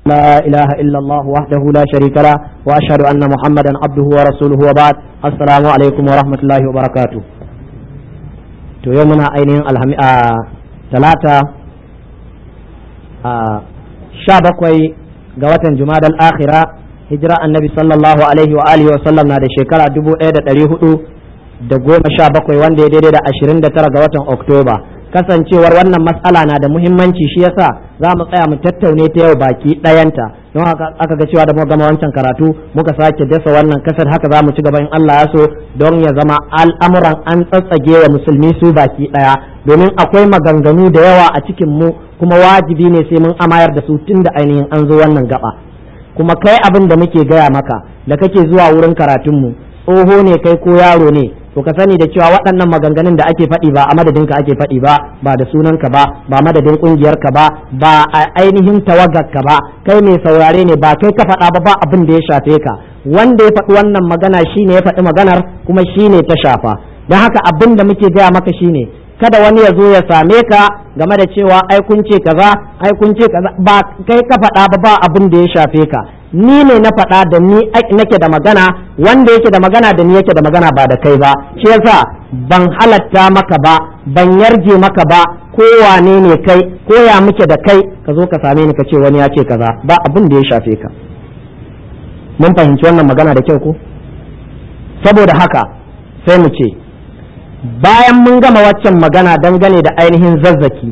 لا إله إلا الله وحده لا شريك له وأشهد أن محمدا عبده ورسوله وبعد السلام عليكم ورحمة الله وبركاته to yau muna ainihin alhami a talata a sha bakwai ga watan jumadal akhira hijira annabi sallallahu alaihi wa alihi wa sallam na da shekara dubu ɗaya da ɗari hudu da goma sha bakwai wanda ya daidai da ashirin da tara ga watan oktoba kasancewar wannan matsala na da muhimmanci shi yasa za mu tsaya mu tattaune ta yau baki ɗayanta don haka aka ga cewa da muka gama wancan karatu muka sake dasa wannan kasar haka za mu ci gaba in Allah ya so don ya zama al'amuran an tsatsage wa musulmi su baki ɗaya domin akwai maganganu da yawa a cikin mu kuma wajibi ne sai mun amayar da su tun da ainihin an zo wannan gaba kuma kai abin da muke gaya maka da kake zuwa wurin karatunmu tsoho ne kai ko yaro ne to ka sani da cewa waɗannan maganganun da ake faɗi ba a madadin ka ake faɗi ba ba da sunan ka ba ba madadin ƙungiyar ka ba ba a ainihin tawagar ka ba kai mai saurare ne ba kai ka faɗa ba ba abin da ya shafe ka wanda ya faɗi wannan magana shine ya faɗi maganar kuma shine ta shafa don haka abin da muke gaya maka shine kada wani ya zo ya same ka game da cewa ai kun ce kaza ai kun ce kaza ba kai ka faɗa ba ba abin da ya shafe ka ni ne na faɗa da ni nake da magana wanda yake da magana da ni yake da magana ba da kai ba shi yasa ban halatta maka ba ban yarje maka ba ko wane ne kai ko ya muke da kai ka zo ka same ni ka ce wani ya ce kaza ba abin da ya shafe ka mun fahimci wannan magana da kyau ko saboda haka sai mu ce bayan mun gama waccan magana dangane da ainihin zazzaki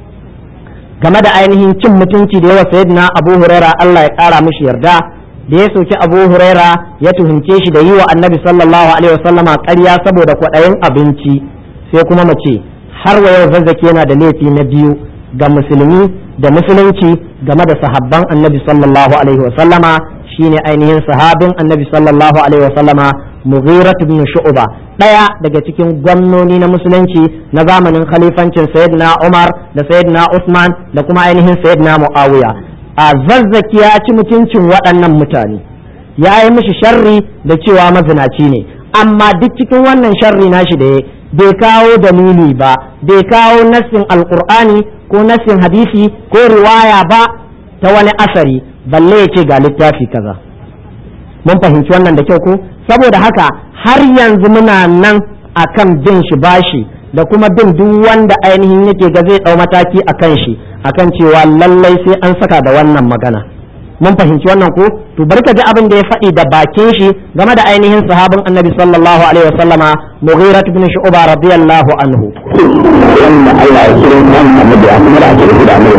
game da ainihin cin mutunci da yawa sayyidina abu huraira Allah ya kara mishi yarda da ya soki abu huraira ya tuhunce shi da yi wa annabi sallallahu alaihi wasallama ƙarya saboda kwaɗayin abinci sai kuma mace har wa yau zazzaki yana da laifi na biyu ga musulmi da musulunci game da sahabban annabi sallallahu alaihi wasallama shine ainihin sahabin annabi sallallahu alaihi wasallama mughirat ibn shu'ba daya daga cikin gwamnoni na musulunci na zamanin khalifancin sayyidina Umar da sayyidina Usman da kuma ainihin sayyidina Muawiya a zazzaki ya ci mutuncin waɗannan mutane ya yi mishi sharri da cewa mazinaci ne amma duk cikin wannan sharri nashi da bai kawo dalili ba bai kawo nassin alqur'ani ko nassin hadisi ko riwaya ba ta wani asari balle ya ce ga littafi kaza mun fahimci wannan da kyau ko saboda haka har yanzu muna nan akan bin shi bashi da kuma bin duk wanda ainihin yake ga zai dau mataki akan shi akan cewa lallai sai an saka da wannan magana mun fahimci wannan ko to barka ji abin da ya faɗi da bakin shi game da ainihin sahabin annabi sallallahu alaihi wasallama mughirat ibn shu'ba radiyallahu anhu wanda Allah ya kira kan annabi ya kuma da ake da annabi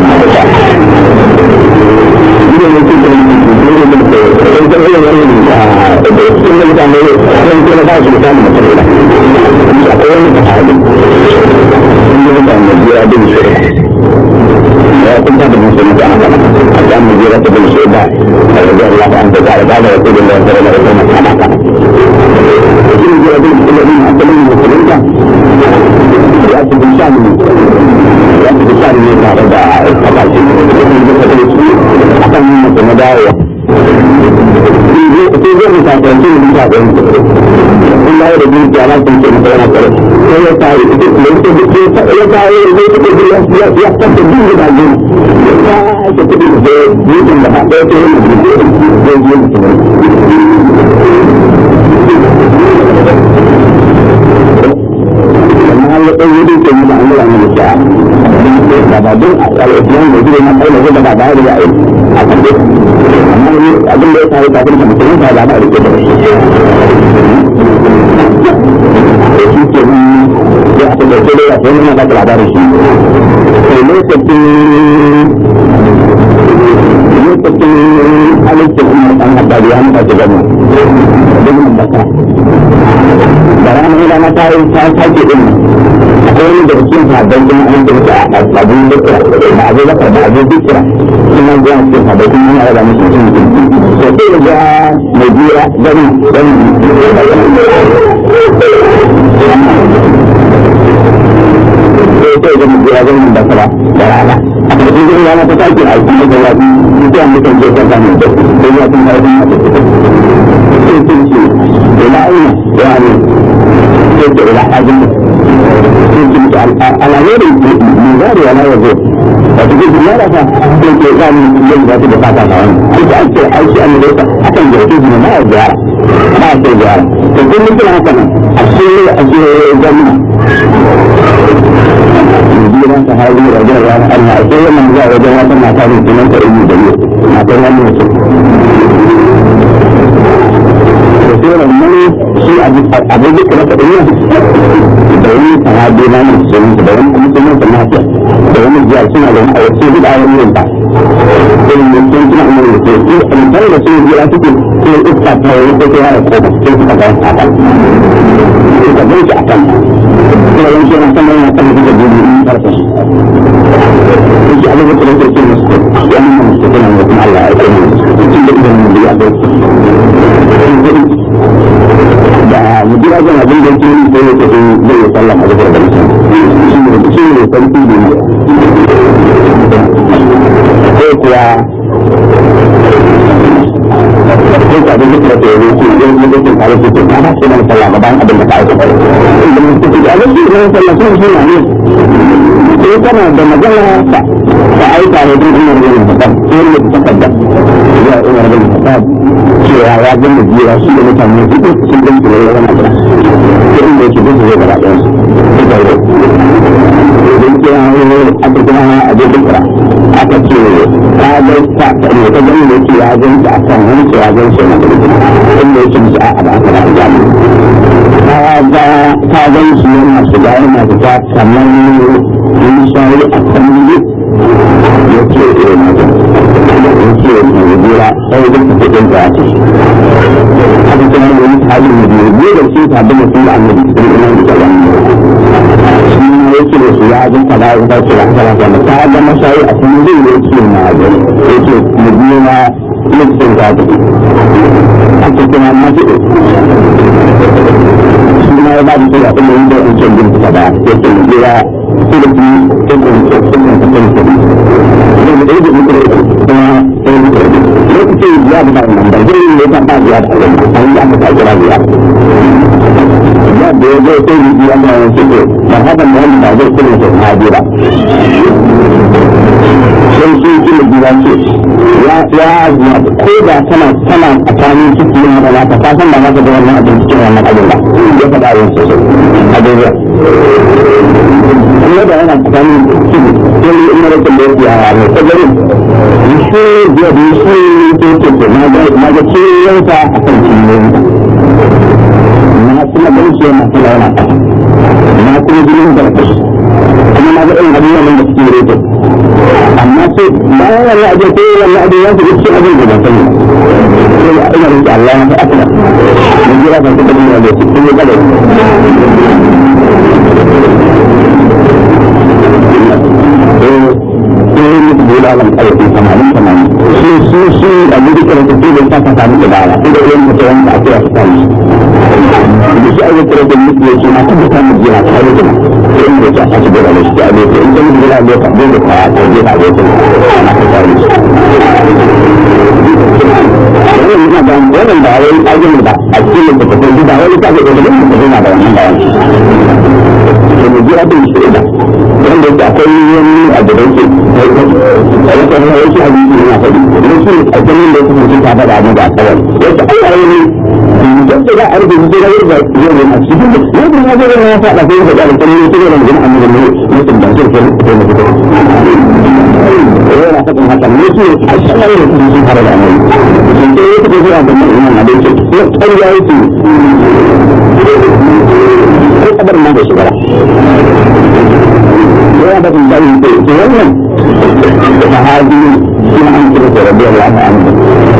idan yake da dole ne da idan da irin wannan da cikin mutane sun kira ba su da mutum da akwai wani da hali inda da annabi ya bin shi ya kunta da musulmi da aka a kan mu jira ta bin shi da radiyallahu anhu da da da rasulullahi sallallahu alaihi wasallam shi ne jira bin musulmi a kan musulmi da ya ci bin shani ya ci bin shani ne tare da kasashe a kan yin mutum na dawowa sai zai mu sakanci mu bisa ɗan in ba da bin ya sun ce masa yana kare sai ya tare da ya tare ya tare da ya tare da ya ya tafi bin da ne ya ake kudi da yin da ba ɗaya ta yin da zai yi mutum amma ya ɗan yi duk yi da an gura mai kya da ba don a ƙarfiyan da zai na kai da zai da ba da ya yi a kan amma ne abin da ya faru kafin ka mutum ta da ba rike da shi shi ke nan ya aka da ke da ya sai nuna baka labarin shi sai lokacin lokacin halittar umar ɗan haddari ya mutu gani da gudun baka da ranar rana ta yi ta sake ɗin akwai wani daga cikin sabbin kuma an da mutu a abin dukira da abu bakar da abu dukira suna zuwa cikin sabbin kuma yana raba musu cikin mutum to sai da ga mai biya gani gani sai sai ga mai biya gani da kara da rana a ƙarshen gani rana ta sake a cikin da wani mutum mutum ke kan samun da sai ya tun karfin a cikin sai sun ce ila aina ya ne sai ce ila ajin sai ce على غير المزار ولا يزور da su gudu ya rasa ko ke za mu yi yadda za su da fata na wani ko ta ake aiki an da akan jarfi su ne na ya ziyara ba a sai ziyara to kun mutu na haka nan a cikin a cikin gwamna jiran sahabi da jan ran Allah a cikin wannan zuwa wajen wata mata ne sunan ta ibu da ne matar wani mutum sai wannan shi abin da kuma kaɗin yin da wani sahabi na nan su yi da wani kuma sunan sa lafiya da wani jiya suna da wani a wasu duk a wani yin ta irin da sun tuna umar da ke yi amintar da su jira suke sai iska ta yi ko ta yara ko ba sai suka ga a kan suka gan shi a kan kuma wani shi na sama yana kan suka gudu in farfa shi shi abin da kuma ke ce musu ya nuna musu kuna da kuma Allah ya kai musu cikin da idan mu biya da da mujira ga abin da yake yi sai ya tafi zai yi sallah a zuwa da mutum shi ne shi ne sarki ne sai kuwa sai ka abin da ke yi shi yin da ke tare da ke na ba shi ne sallah ba bayan abin da ka aika ba inda mun tafi da abin da ne sallah sun shi ne sai kana da magana ka ka aika ne don umar bin Khattab sai ne ta tabbata ya umar bin Khattab cewa ya ga mujira shi da mutane su sun gan su ne wannan abin sai inda yake da zai gaba ɗayan su sai da don kira ne aka kira a jirgin kira aka ce ka ga ta ne ta gani da yake ya gan ta akan wani ce ya gan shi na da inda yake musu a da aka da jami ka ga ka gan shi yana shiga yana fita kamar yin shayi a kan yi yake eh na ga yake na jira sai da ta fitin da ake aka kira ne wani halin da biyu da shi ta bin mutum da annabi sun ina da kalan shi yake da su ya ga kaza ya ta ce ya kaza kaza ta ga mashayi a kan yi yake na ga yake mu biyo na lokacin da ta ake kuma mafi shi ma ya ba da kira kuma yin da wancan bin ta ba yake mu jira su da su yake mu ce sun ta kan su ne da yake mu kira kuma lokacin ya ba da nan da zai yi ta ba ya da Allah an yi aka ta kira ya ya da ya zai sai yi ya da wani ce ba haka mu wani ba zai kira ta hajira sai shi kila biya ce ya ya zuwa ko da kana kana tsakanin ciki yin haka ka ka san ba za ka ga wannan abin cikin wannan abin ba ya faɗa yin sosai a daidai kuma da yana tsakanin ciki sai in na rikin da ya fiya a mai tsagari shi biya da shi ke ke ke na ga ciyoyinsa a kan ciyoyinsa na kuma gan shi yana kula yana ƙasa na kuma jinin da kuma na ga irin abubuwan da suke rete amma sai bayan wannan abin ko wannan abin ya shiga cikin abin da ban sani sai ina rike Allah ya fa akala mun jira ban kuma da da cikin ya gaba sai mutu bola lan karfi samanin samanin shi shi shi abin da kira sai da ta samu da bala sai da yin mutu wanda ake ya fita shi da shi ayyuka da mutu ya ce na tabbata mu jira ta yi kuma sai inda ta ake da shi a lokacin in kan jira lokacin da ka ta je ta lokacin na ta tare shi wannan yana da wannan da wani ajin da a cikin da kafin da wani ta ga da mun da yana da wannan bayani to mu jira da shi da wanda da akwai wani abu da yake a wata hanyar yake a jiki yana faɗi da shi a ganin da kuma ta faɗa abu da kawai yadda Allah ya yi idan da za a rubuta su da yadda zai a cikin da yadda ya zai ya faɗa sai ya faɗa da kuma yake da magana amma da ne mutum da zai kai ko na fito yana faɗin haka ne shi a shanar da kuma sun fara da amai sun ce yake da zuwa da mai imam da yake ko ƙarya yake ko kabar ma da shi bara yana da dalilin da ke wannan sahabi kuma an kira da radiyallahu anhu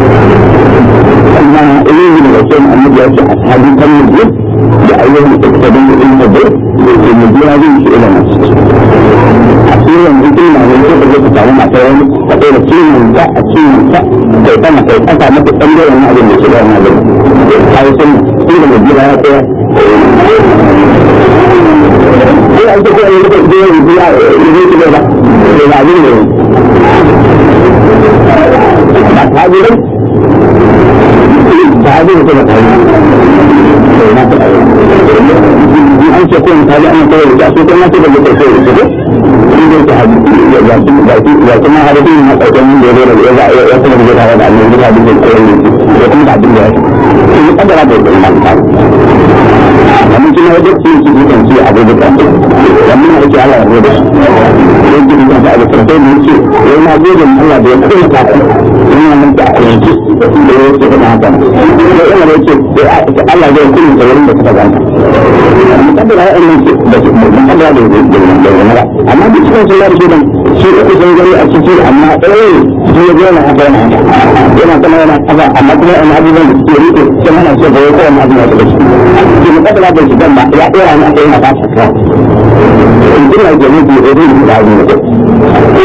amma ilimi da wasu annabi ya ce ashabi kan mu da ayyukan da suka dinga yin da ke mu biya zai shi ila nasu a cikin mutum na wani ko da ka samu mata wani ka kai da ciwon da a ciwon ta kai sama kai kasa maka bangaren abin da ke da wannan abin kai sun sun da biya ya tsaya ina ita ko yi da biya ya biya ya zai ci gaba da ba abin da ba ta gurin ta abin da ta ba an ce ko misali an kawai da su kuma ce da ke kai da su inda ta hadisi ya ci ya ci ya ci ma hadisi na ƙarƙashin da ya zo da ya ya kuma da ya da annabi da hadisi ko ne ya kuma da abin da ya ci ni kadara da ya man ta amma kina da ci ci kan ci abu da kan wannan ne ake Allah ya roda sai ki kan da abu sai ne ce wai na gode Allah da ya kuma ta ina nan da yanki da ya ce da haka sai ina da ce Allah zai kuma da wurin da kuka ganta mukaddara ya ne ce da mukaddara da da amma duk cikin sun da shi shi uku sun gani a ciki amma eh shi ya gona haka yana yana kuma yana haka amma kuma yana abubuwan da suke rike sai mana so da kowa ma abin da suke shi mukaddara da shi dan ba ya dora ni akai na ba ta ka in ina da ni da ni da ni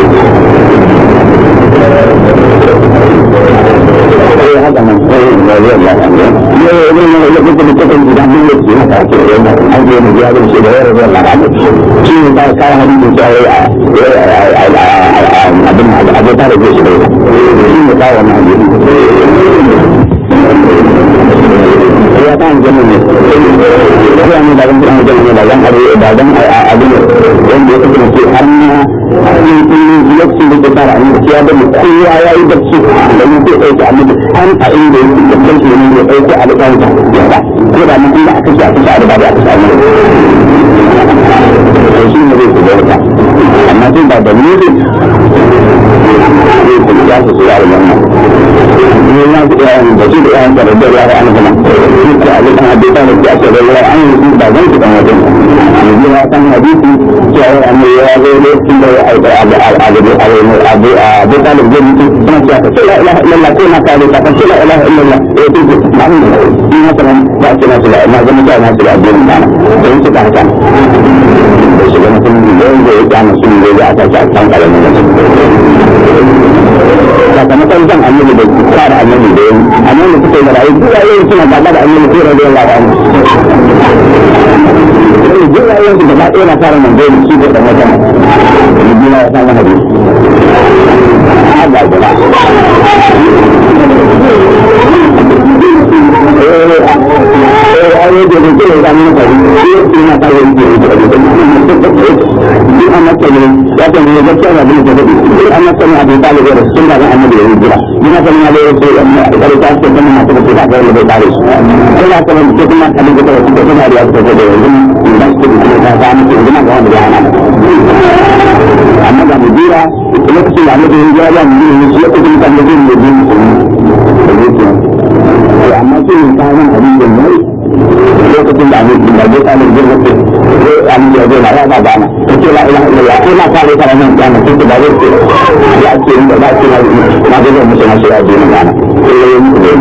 eh haka nan eh ya ya ya ne ne ne ne ko ko ko da mun yi shi haka ke yana an je mu ya da shi da yaro da Allah ne shi ne ba kai hadisi da ya abin abin da da shi da shi ne kawo wannan hadisi ya kan jami'in ne ya ne da wani jami'in da zan abu da zan abin wanda ya kasance har na cikin lokacin da ke fara an ya da mu kowa ya yi bacci da mu zai ɗauki annabi an a inda ya yi da kanshi ne ya ɗauki alƙawar da ya ba ko da mun inda aka shi aka shi alƙawar da aka shi annabi to shi ne zai ku da wata amma tun ba da ni zai ku ya su su yaro wannan ne na ku ya da shi da ya da da ya ga annabi nan shi ka abin da hadisi da ya ce da ya an yi ba zan ku dan wajen ne ya san hadisi cewa annabi ya zo lokacin da ya aika abu abu abu abu abu talib zai mutu suna cewa ka ce la ilaha illallah ko na kare ka ce la ilaha illallah eh to ko ma'amun ne in haka nan ba ce na sula na zama cewa na sula addinin bana don su ka haka da shi gana sun yi yawan da ya kama sun yi ya aka ce a kan kalamin da su sakamakon zan annabi da kare annabi da yin annabi suka yi da rayu duk yayin suna gaba da annabi ko da yawan labarin sai duk yayin su gaba ɗaya na fara manzo da shi da ɗan wata ne biya ya san hadisi Allah ya ayoyi da zai kira zama na fari shi na fara yin kiri da fari shi an masa ne ya ce ne gaskiya ga bin da fadi shi an masa ne abin talib da sun da annabi da hijira ina kan ya bayar sai da da ta ce kuma mata da ta ga da tare shi sai ya kuma ce kuma abin da ta ce kuma da ya ta da yanzu da shi da ta ga mu da ga wanda ya hana amma ga mujira lokacin da annabi ya ya mu ne shi lokacin da annabi ya yi mu amma sai mun kawo abin da mai lokacin da annabi da ya tsare da ya ce annabi ya zo ya ba bana to ce la ilaha illallah ko na kare ta nan kana to da ya ce ya ce da ba ce na na ga mu sai na shi a dinin bana sai ya yi mu da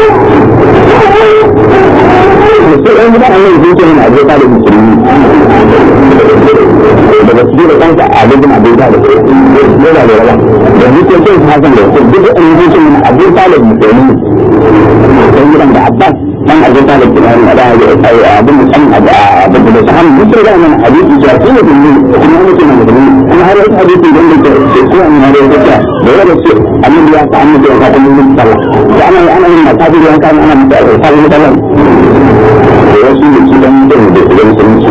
mu sai an da annabi ya ce na ga ta musulmi daga cikin da kanka a gudun abin da yana da rawa da zuke ce ta hakan da duk da an yi shi abin talib musulmi sai gidan da abbas dan abin talib kina da abin musamman abin da sahan mutum da nan hadisi ya ce ne kuma mutum ne musulmi kuma har wani hadisi da ne ke ko an har wani ta da wanda ce annabi ya ta annabi ya ta kuma mutum sallah da ana ana yin makabi da kan ana mutum sallah da wannan da wasu ne ci dan mutum da su musulunci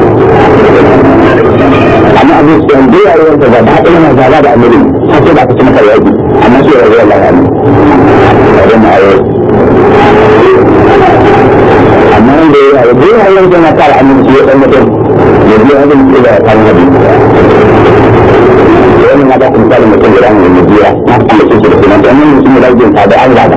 amma abin su yanzu ya yi wanda ba da haɗin yana zaba da annabi har sai ba ka ci maka yaji amma shi ya zai Allah ya ne a zama a yau amma wanda ya yi zai yi wanda yana kare annabi shi ya ɗan mutum ya zai yi wanda ya kan nabi wannan na ba ku misalin mutum da ranar da jiya na kuma ce da kuma wannan mutum da rajin ta da an zaba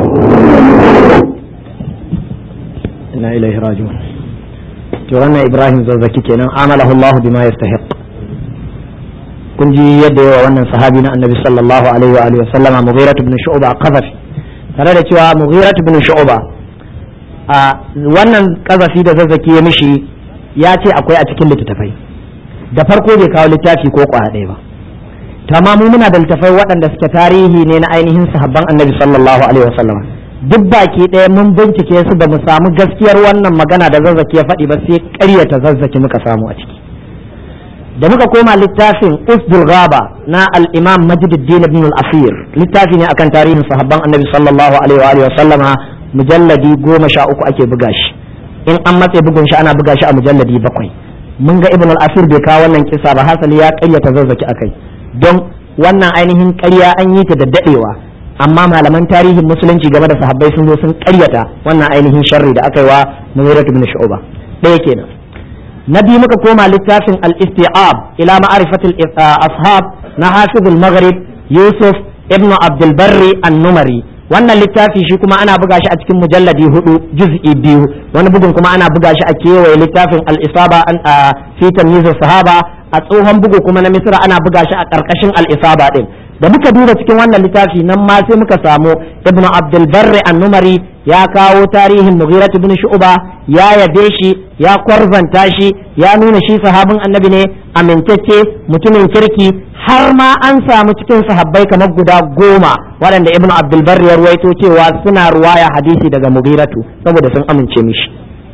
ina ilaihi raji'un to wannan Ibrahim zazzaki kenan amalahu Allah bima yastahiq kun ji yadda yawa wannan sahabi na annabi sallallahu alaihi wa alihi wa sallama Mughirah ibn Shu'ba qazafi tare da cewa Mughirah ibn Shu'ba a wannan qazafi da zazzaki ya mishi ya ce akwai a cikin littattafai da farko bai kawo littafi ko kwa ɗaya ba to amma mu muna da littattafai waɗanda suke tarihi ne na ainihin sahabban annabi sallallahu alaihi wa sallama duk baki ɗaya mun bincike su ba mu samu gaskiyar wannan magana da zazzaki ya faɗi ba sai ƙaryata zazzaki muka samu a ciki da muka koma littafin usdul gaba na al-imam majduddin ibn al-asir littafi ne akan tarihin sahabban annabi sallallahu alaihi wa sallama mujalladi goma sha uku ake buga shi in an matse bugun shi ana buga shi a mujalladi bakwai mun ga ibn al-asir bai kawo wannan kisa ba hasali ya ƙaryata zazzaki akai don wannan ainihin ƙarya an yi ta da daɗewa amma malaman tarihin musulunci game da sahabbai sun zo sun ƙaryata wannan ainihin sharri da aka yi wa Mughirah ibn Shu'ba ɗaya kenan na biyu muka koma littafin al-isti'ab ila ma'rifatil ashab na hafizul maghrib Yusuf ibn Abdul Barri an-Numari wannan littafi shi kuma ana buga shi a cikin mujalladi hudu juz'i biyu wani bugun kuma ana buga shi a kewaye littafin al-isaba an fi tamyiz sahaba a tsohon bugu kuma na misra ana buga shi a karkashin al-isaba din da muka duba cikin wannan littafi nan ma sai muka samu ibnu abdul barri an-numari ya kawo tarihin mughira ibn shu'ba ya yabe shi ya kwarzanta shi ya nuna shi sahabin annabi ne amintacce mutumin kirki har ma an samu cikin sahabbai kamar guda goma waɗanda ibn abdulbar ya ruwaito cewa suna ruwaya hadisi daga mugiratu saboda sun amince mishi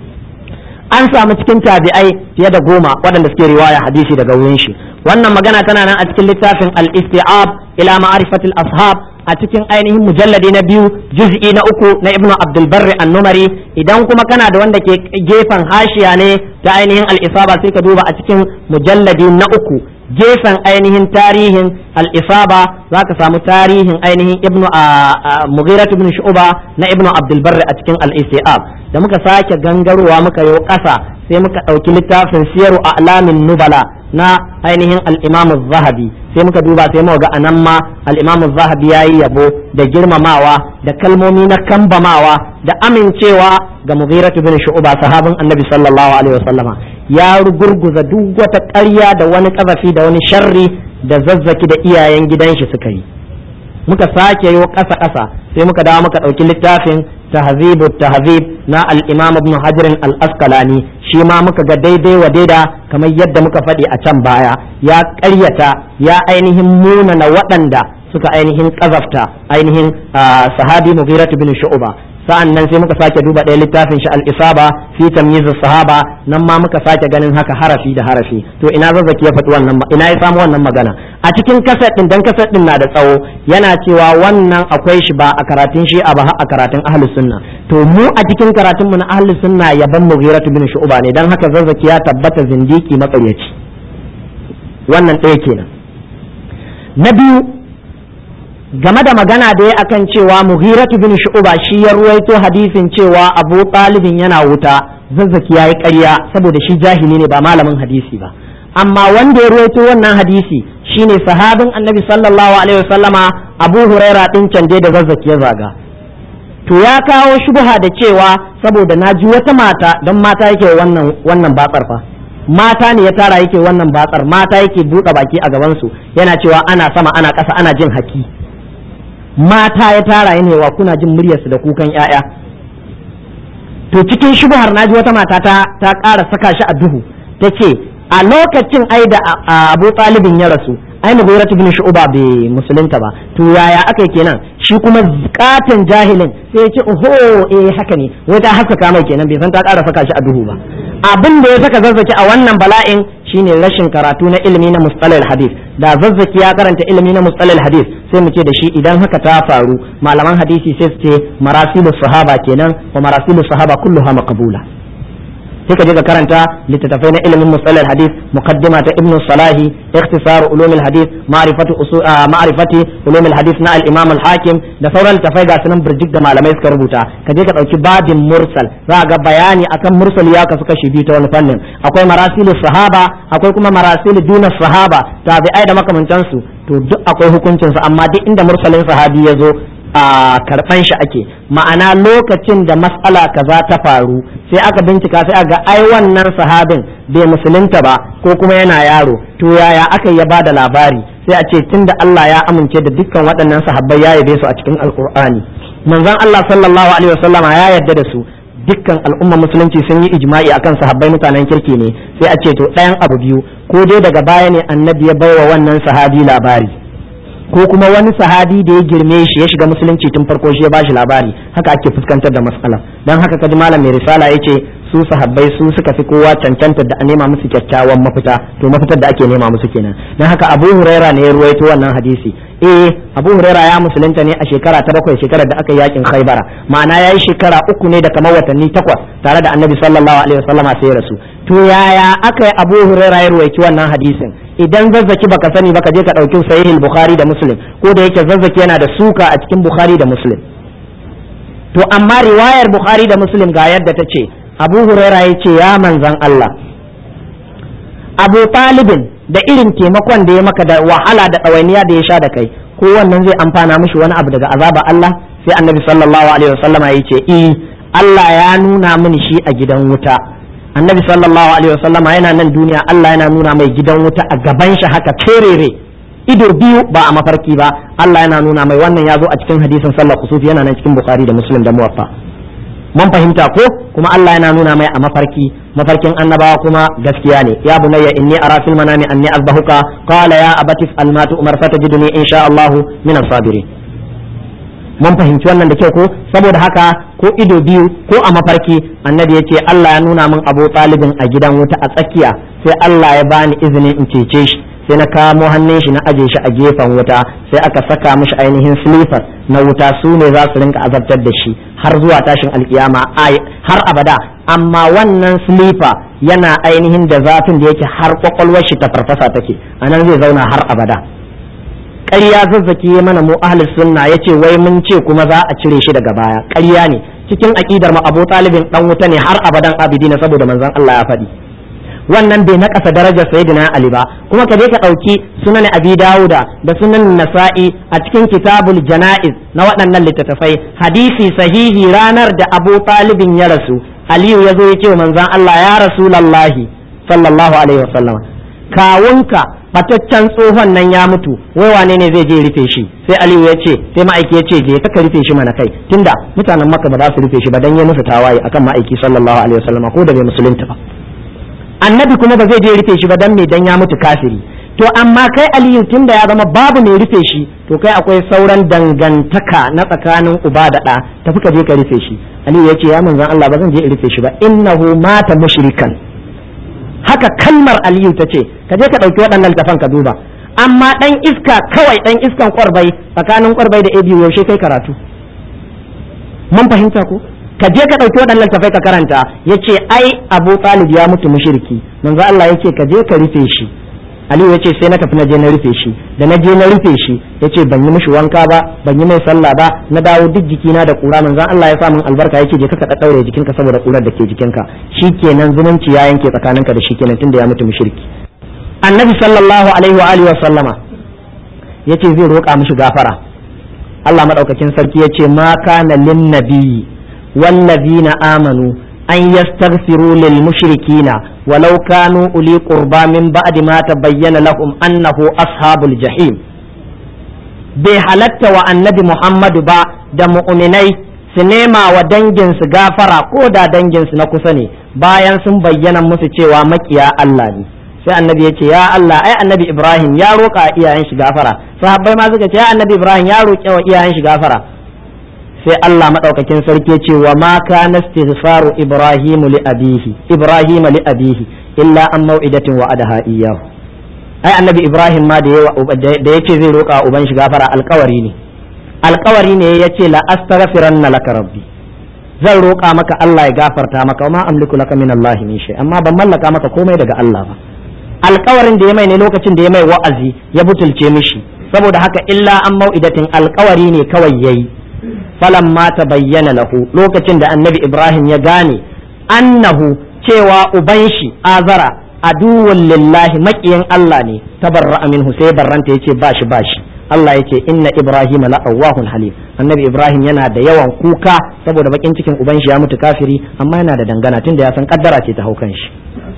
an samu cikin tabi'ai fiye da goma waɗanda suke riwaya hadisi daga wurin shi wannan magana tana nan a cikin littafin al-isti'ab ila ma'rifatil ashab a cikin ainihin mujalladi na biyu juz'i na uku na ibnu abdul barri an-numari idan kuma kana da wanda ke gefen hashiya ne ta ainihin al-isaba sai ka duba a cikin mujalladi na uku gefen ainihin tarihin al-isaba za ka samu tarihin ainihin ibnu mughirat ibn shu'ba na ibnu abdul barri a cikin al-istiab da muka sake gangarowa muka yi ƙasa sai muka ɗauki littafin siyaru a'lamin nubala na ainihin al-imam zahabi sai muka duba sai muka ga anan ma al-imam zahabi yayi yabo da girmamawa da kalmomi na kambamawa da amincewa ga mughirat ibn shu'ba sahabin annabi sallallahu alaihi wasallama ya rugurguza duk wata ƙarya da wani ƙazafi da wani sharri da zazzaki da iyayen gidan shi suka yi muka sake yo ƙasa ƙasa sai muka dawo muka ɗauki littafin tahzibu tahzib na al-imam ibn hajar al-asqalani shi ma muka ga daidai wa daida kamar yadda muka faɗi a can baya ya ƙaryata ya ainihin munana waɗanda suka ainihin ƙazafta ainihin sahabi mughiratu bin shu'ba sa'an nan sai muka sake duba ɗaya littafin shi al-isaba fi tamyiz sahaba nan ma muka sake ganin haka harafi da harafi to ina zazzaki ya faɗi wannan ina ya samu wannan magana a cikin kaset din dan kaset din na da tsawo yana cewa wannan akwai shi ba a karatun shi a ba a karatun ahlus sunna to mu a cikin karatun mu na ahlus sunna yaban mughiratu bin shu'ba ne dan haka zazzaki ya tabbata zindiki matsaryaci wannan ɗaya kenan na biyu game da magana da ya akan cewa mughiratu bin shu'ba shi ya ruwaito hadisin cewa abu talibin yana wuta zazzaki yayi ƙarya saboda shi jahili ne ba malamin hadisi ba amma wanda ya ruwaito wannan hadisi shine sahabin annabi sallallahu alaihi wasallama abu huraira din canje da zazzaki ya zaga to ya kawo shubha da cewa saboda na ji wata mata don mata yake wannan wannan batsar fa mata ne ya tara yake wannan batsar mata yake buɗe baki a gabansu yana cewa ana sama ana ƙasa ana jin haki mata ya tara ne wa kuna jin muryarsu da kukan ‘ya'ya to cikin shubuhar naji wata mata ta ta ƙara saka shi a duhu ta ce a lokacin ai da abu talibin ya rasu ai mughiratu bin shu'ba bai musulunta ba to yaya aka kenan shi kuma katon jahilin sai ya ce oho eh haka ne wai ta haskaka mai kenan bai san ta ƙara saka shi a duhu ba abin da ya saka zazzaki a wannan bala'in shine rashin karatu na ilimi na mustalal hadith da zazzaki ya karanta ilimi na mustalal hadith sai mu ce da shi idan haka ta faru malaman hadisi sai su ce marasilu sahaba kenan wa marasilu sahaba kulluha maqbula sai ka je ka karanta littattafai na ilimin musallar hadith muqaddima ta ibnu salahi ikhtisar ulum hadith ma'rifatu usul ma'rifati ulum hadith na al-imam al-hakim da sauran littattafai ga sunan burjik da malamai suka rubuta ka je ka dauki babin mursal za ga bayani akan mursal ya kasu kashi biyu ta wani fannin akwai marasilu sahaba akwai kuma marasilu duna sahaba tabi'ai da makamantansu to duk akwai hukuncin su amma duk inda mursalin sahabi ya zo a karɓan shi ake ma'ana lokacin da matsala kaza ta faru sai aka bincika sai aga ai wannan sahabin bai musulunta ba ko kuma yana yaro to yaya aka ya bada labari sai a ce tunda Allah ya amince da dukkan waɗannan sahabbai ya yabe su a cikin alkur'ani manzon Allah sallallahu alaihi wasallama ya yarda da su dukkan al'umma musulunci sun yi ijma'i akan sahabbai mutanen kirki ne sai a ce to ɗayan abu biyu ko dai daga baya ne annabi ya baiwa wannan sahabi labari ko kuma wani sahabi da ya girme shi ya shiga musulunci tun farko shi ya bashi labari haka ake fuskantar da matsala don haka kaji malam mai risala ya ce su sahabbai su suka fi kowa cancantar da a nema musu kyakkyawan mafita to mafitar da ake nema musu kenan don haka abu huraira ne ya ruwaito wannan hadisi eh abu huraira ya musulunta ne a shekara ta bakwai shekarar da aka yi yakin khaibara ma'ana ya yi shekara uku ne da kamar watanni takwas tare da annabi sallallahu alaihi wasallama sai ya rasu to yaya aka yi abu huraira ya ruwaici wannan hadisin idan zazzaki baka sani baka je ka ɗauki sahihul bukhari da muslim ko da yake zazzaki yana da suka a cikin bukhari da muslim to amma riwayar bukhari da muslim ga yadda ta ce abu huraira ya ce ya manzan allah abu talibin da irin taimakon da ya maka da wahala da ɗawainiya da ya sha da kai ko wannan zai amfana mishi wani abu daga azaba allah sai annabi sallallahu alaihi wasallama ya ce eh allah ya nuna mini shi a gidan wuta annabi sallallahu alaihi wasallam yana nan duniya Allah yana nuna mai gidan wuta a gaban shi haka kerere ido biyu ba a mafarki ba Allah yana nuna mai wannan ya zo a cikin hadisin sallar kusufi yana nan cikin bukhari da muslim da muwaffa mun fahimta ko kuma Allah yana nuna mai a mafarki mafarkin annabawa kuma gaskiya ne ya bunayya inni ara fil manami anni azbahuka qala ya abati al ma umar fatajiduni insha Allah min as-sabirin mun fahimci wannan da kyau ko saboda haka ko ido biyu ko a mafarki annabi ya ce Allah ya nuna min abu talibin a gidan wuta a tsakiya sai Allah ya bani izinin in cece shi sai na kamo hannun shi na aje shi a gefen wuta sai aka saka mishi ainihin silifar na wuta su ne za su rinka azabtar da shi har zuwa tashin alkiyama har abada amma wannan silifa yana ainihin da zafin da yake har kwakwalwar shi ta farfasa take anan zai zauna har abada ƙarya zazzaki ya mana mu ahli sunna yace wai mun ce kuma za a cire shi daga baya ƙarya ne cikin aqidar mu Abu Talibin dan wuta ne har abadan abidina saboda manzon Allah ya faɗi wannan bai nakasa darajar sayyidina Ali ba kuma ka je ka ɗauki sunan Abi Dawuda da sunan Nasa'i a cikin kitabul Janaiz na waɗannan littattafai hadisi sahihi ranar da Abu Talibin ya rasu Aliyu ya zo ya ce wa manzon Allah ya Rasulullahi sallallahu alaihi wasallam kawunka fataccen tsohon nan ya mutu wai wane ne zai je rufe shi sai aliyu ya ce sai ma'aiki ya ce je ka rufe shi mana kai tunda mutanen makka ba za su rufe shi ba dan ya musu tawaye akan ma'aiki sallallahu alaihi wasallam ko da bai musulunta ba annabi kuma ba zai je rufe shi ba dan me dan ya mutu kafiri to amma kai aliyu tunda ya zama babu mai rufe shi to kai akwai sauran dangantaka na tsakanin uba da ɗa tafi ka je ka rufe shi aliyu ya ce ya manzon Allah ba zan je in rufe shi ba innahu mata mushrikan haka kalmar aliyu ta ce ka je ka ɗauki waɗannan littafan ka duba amma ɗan iska kawai ɗan iskan ƙwarbai tsakanin ƙwarbai da abu yaushe kai karatu mun fahimta ko ka je ka ɗauki waɗannan littafai ka karanta ya ce ai abu talib ya mutu mushriki manzo Allah ya ce ka je ka rufe shi aliyu ya ce sai na tafi na je na rufe shi da na je na rufe shi ya ce ban yi mishi wanka ba ban yi mai sallah ba na dawo duk jikina da kura manzon Allah ya sa min albarka ya ce je ka ka daure jikinka saboda kurar da ke jikinka shikenan zumunci ya yanke tsakaninka da shi kenan tunda ya mutu mushriki annabi sallallahu alaihi wa alihi wa sallama yace zai roƙa mishi gafara Allah madaukakin sarki yace ma kana lin nabiyyi wallazina amanu an yastaghfiru lil mushrikina walau kanu uli qurba min ba'di ma tabayyana lahum annahu ashabul jahim bai halatta wa annabi Muhammadu ba da mu'minai su nema wa danginsu gafara ko da danginsu na kusa ne bayan sun bayyana musu cewa makiya Allah ne sai annabi ya ce ya Allah ai annabi Ibrahim ya roƙa iyayen shi gafara sahabbai ma suka ce ya annabi Ibrahim ya roƙe wa iyayen shi gafara sai Allah madaukakin sarki ce wa ma kana istighfaru Ibrahim li abihi Ibrahim li abihi illa an mau'idatin wa adaha iyyahu ai annabi Ibrahim ma da da yace zai roƙa uban shi gafara alƙawari ne alƙawari ne yace la astaghfiranna laka rabbi zan roƙa maka Allah ya gafarta maka ma amliku laka min Allah min shay amma ban mallaka maka komai daga Allah ba alkawarin da ya mai ne lokacin da ya mai wa'azi ya butulce mishi saboda haka illa an mau'idatin alkawari ne kawai yayi falan ma ta bayyana lahu lokacin da annabi ibrahim ya gane annahu cewa uban shi azara aduwwun lillahi maƙiyin Allah ne tabarra minhu sai barranta yace ba shi ba shi Allah yake inna ibrahim la awwahun halim annabi ibrahim yana da yawan kuka saboda bakin cikin uban shi ya mutu kafiri amma yana da dangana tunda ya san kaddara ce ta haukan shi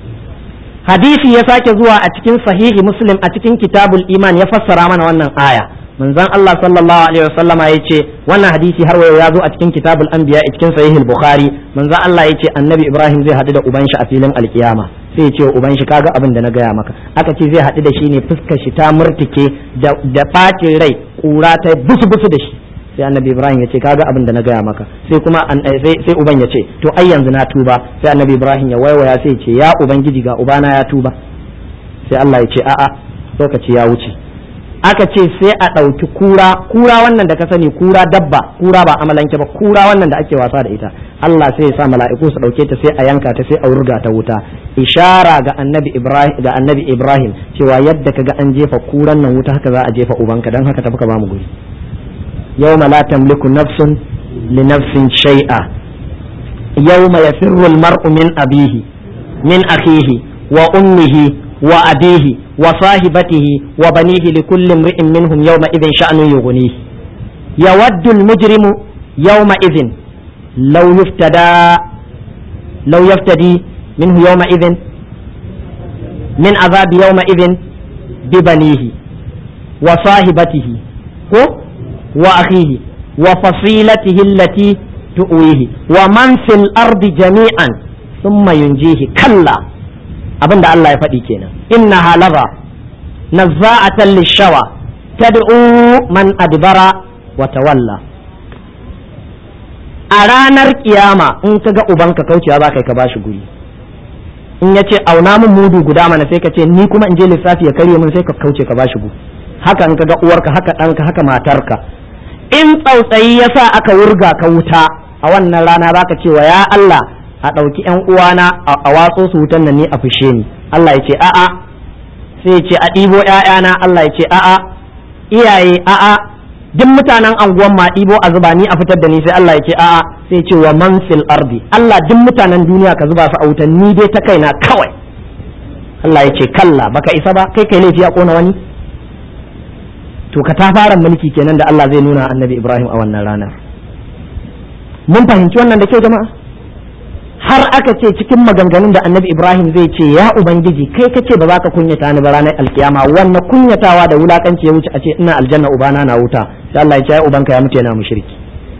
hadisi ya sake zuwa a cikin sahihi muslim a cikin kitabul iman ya fassara mana wannan aya manzon Allah sallallahu alaihi wasallama ya ce wannan hadisi har wayo ya zo a cikin kitabul anbiya a cikin sahihul bukhari manzon Allah ya ce annabi ibrahim zai haɗu da uban shi a filin alkiyama sai ya ce uban shi kaga abin da na gaya maka aka ce zai haɗu da shi ne fuskar shi ta murtike da ɓacin rai kura ta busu busu da shi sai annabi ibrahim ya ce kaga abin da na gaya maka sai kuma sai uban ya ce to ai yanzu na tuba sai annabi ibrahim ya waiwaya sai ya ce ya ubangiji ga ubana ya tuba sai Allah ya ce a'a lokaci ya wuce aka ce sai a ɗauki kura kura wannan da ka sani kura dabba kura ba amalanke ba kura wannan da ake wasa da ita Allah sai ya sa mala'iku su dauke ta sai a yanka ta sai a wurga ta wuta ishara ga annabi Ibrahim ga annabi Ibrahim cewa yadda kaga an jefa kuran nan wuta haka za a jefa ubanka dan haka tafi ka ba mu guri yawma la tamliku nafsun li nafsin shay'a yawma yafirru al-mar'u min abihi min akhihi wa ummihi wa abihi wa sahibatihi wa banihi li kulli imri'in minhum yawma idhin sha'nu yughnihi yawaddu al-mujrimu yawma idhin law yuftada law yaftadi minhu yawma idhin min azabi yawma idhin bi banihi wa sahibatihi ko wa akhihi wa fasilatihi allati tu'wihi wa man fil ardi jami'an thumma yunjihi kalla abinda Allah ya faɗi kenan inna halaba nazza'atan lishawa tad'u man adbara wa tawalla a ranar kiyama in ka ga ubanka kaucewa za ka ka bashi guri in ya ce auna min mudu guda mana sai ka ce ni kuma in je lissafi ya karye min sai ka kauce ka bashi guri haka in ka ga uwarka haka ɗanka haka matarka in tsautsayi ya sa aka wurga ka wuta a wannan rana za ka ce wa ya Allah a ɗauki ‘yan uwana a watso su wutan nan ne a fushe ni Allah ya ce a'a sai ya ce a ɗibo ‘ya'yana Allah ya ce a'a iyaye a'a duk mutanen anguwan ma ɗibo a zuba ni a fitar da ni sai Allah ya ce a'a sai ya ce wa man fil ardi Allah duk mutanen duniya ka zuba su a wutan ni dai ta kaina kawai Allah ya ce kalla baka isa ba kai kai laifi a kona wani to ka ta fara mulki kenan da Allah zai nuna annabi Ibrahim a wannan ranar mun fahimci wannan da kyau jama'a har aka ce cikin maganganun da annabi ibrahim zai ce ya ubangiji kai ka ce ba za ka kunyata ni ba ranar alkiyama wannan kunyatawa da wulakanci ya wuce a ce ina aljanna ubana na wuta sai Allah ya ce ya ubanka ya mutu yana mushriki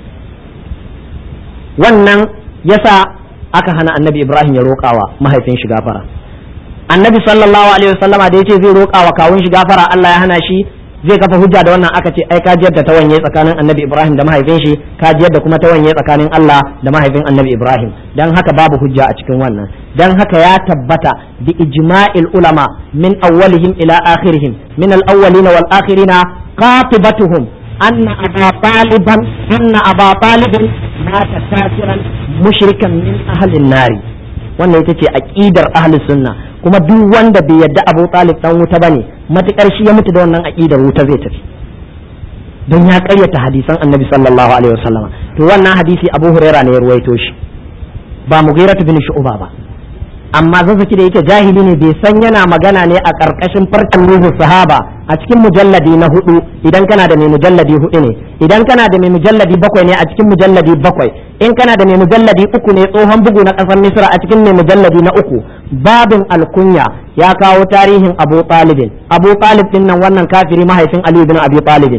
wannan yasa aka hana annabi ibrahim ya roƙawa mahaifin shi gafara annabi sallallahu alaihi wasallama da yace zai roƙawa kawun shi gafara Allah ya hana shi zai kafa hujja da wannan aka ce ai ka da ta wanye tsakanin annabi ibrahim da mahaifin shi ka da kuma ta wanye tsakanin allah da mahaifin annabi ibrahim dan haka babu hujja a cikin wannan dan haka ya tabbata bi ijma'il ulama min awwalihim ila akhirihim min al awwalina wal akhirina qatibatuhum anna aba taliban anna aba taliban mata kafiran mushrikan min ahli nari wannan ita ce aqidar ahli sunna kuma duk wanda bai yadda Abu Talib dan wuta bane matukar shi ya mutu da wannan aqidar wuta zai tafi don ya karyata hadisan Annabi sallallahu alaihi wasallama to wannan hadisi Abu Huraira ne ya ruwaito shi ba Mughirah bin Shu'ba ba amma zazzaki da yake jahili ne bai san yana magana ne a karkashin farkon nuhu sahaba a cikin mujalladi na hudu idan kana da mai mujalladi hudu ne idan kana da mai mujalladi bakwai ne a cikin mujalladi bakwai in kana da mai mujalladi uku ne tsohon bugu na kasar misra a cikin mai mujalladi na uku babin alkunya ya kawo tarihin abu talibin abu talib din nan wannan kafiri mahaifin ali bin abi talibin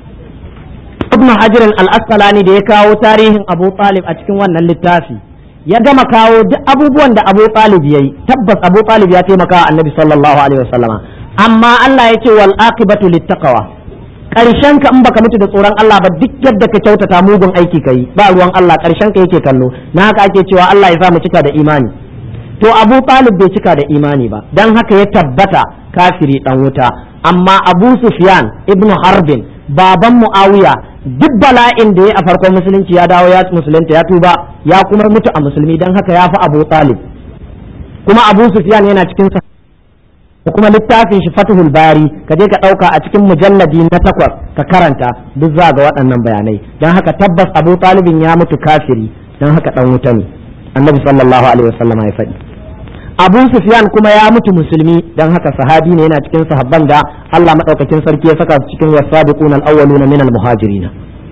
ibn hajar al-asqalani da ya kawo tarihin abu talib a cikin wannan littafi ya gama kawo duk abubuwan da abu talib yayi tabbas abu talib ya taimaka wa annabi sallallahu alaihi wasallama amma Allah ya ce wal aqibatu littaqwa karshen ka in baka mutu da tsoron Allah ba duk yadda ka kyautata mugun aiki kai ba ruwan Allah karshen ka yake kallo na haka ake cewa Allah ya sa mu cika da imani to Abu Talib bai cika da imani ba dan haka ya tabbata kafiri dan wuta amma Abu Sufyan ibnu Harbin baban Muawiya duk bala'in da ya a farkon musulunci ya dawo ya musulunta ya tuba ya kuma mutu a musulmi dan haka ya fi Abu Talib kuma Abu Sufyan yana cikin da kuma littafin shi Fathul Bari ka je ka ɗauka a cikin mujalladi na takwas ka karanta duk za ga waɗannan bayanai don haka tabbas Abu Talibin ya mutu kafiri don haka ɗan wuta ne Annabi sallallahu alaihi wasallam ya faɗi Abu Sufyan kuma ya mutu musulmi don haka sahabi ne yana cikin sahabban da Allah madaukakin sarki ya saka su cikin wasabiquna al-awwaluna min al-muhajirin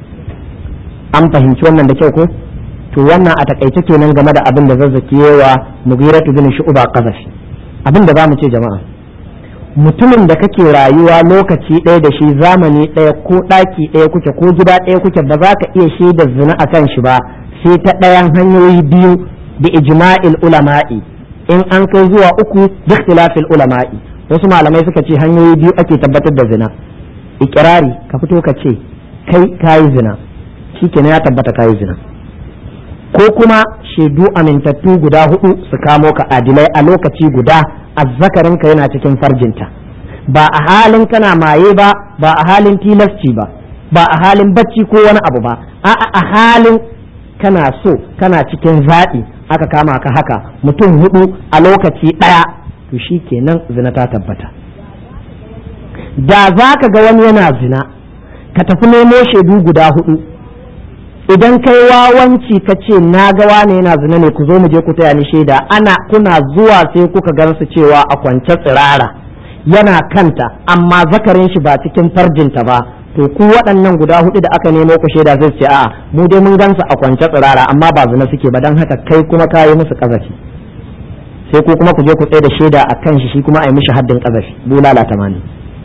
an fahimci wannan da kyau ko to wannan a takaice kenan game da abin da zazzaki yawa Mughiratu bin Shu'ba qazafi abin da zamu ce jama'a mutumin da kake rayuwa lokaci ɗaya da shi zamani ɗaya ko ɗaki ɗaya kuke ko gida ɗaya kuke ba za ka iya shaida zina a kan shi ba sai ta ɗayan hanyoyi biyu da ijma'il ulama'i in an kai zuwa uku da ikhtilafil ulama'i wasu malamai suka ce hanyoyi biyu ake tabbatar da zina ikirari ka fito ka ce kai kayi zina shikenan ya tabbata kayi zina ko kuma shaidu amintattu guda hudu su kamo ka adilai a lokaci guda azzakarinka yana cikin farjinta ba a halin kana maye ba ba a halin tilasci ba ba a halin bacci ko wani abu ba a a halin kana so kana cikin zaɓi aka kama ka haka mutum hudu a lokaci ɗaya to shi kenan zina ta tabbata da za ka ga wani yana zina ka tafi nemo shaidu guda hudu idan kai wawanci ka ce na ga wane yana zina ne ku zo mu je ku taya ni shaida ana kuna zuwa sai kuka gansu cewa a kwance tsirara yana kanta amma zakarin shi ba cikin farjinta ba to ku waɗannan guda hudu da aka nemo ku shaida zai ce a'a mu dai mun gansu a kwance tsirara amma ba zina suke ba don haka kai kuma ka yi musu kazafi sai ku kuma ku je ku tsaye da shaida a kan shi shi kuma a yi mishi haddin kazafi bulala tamanin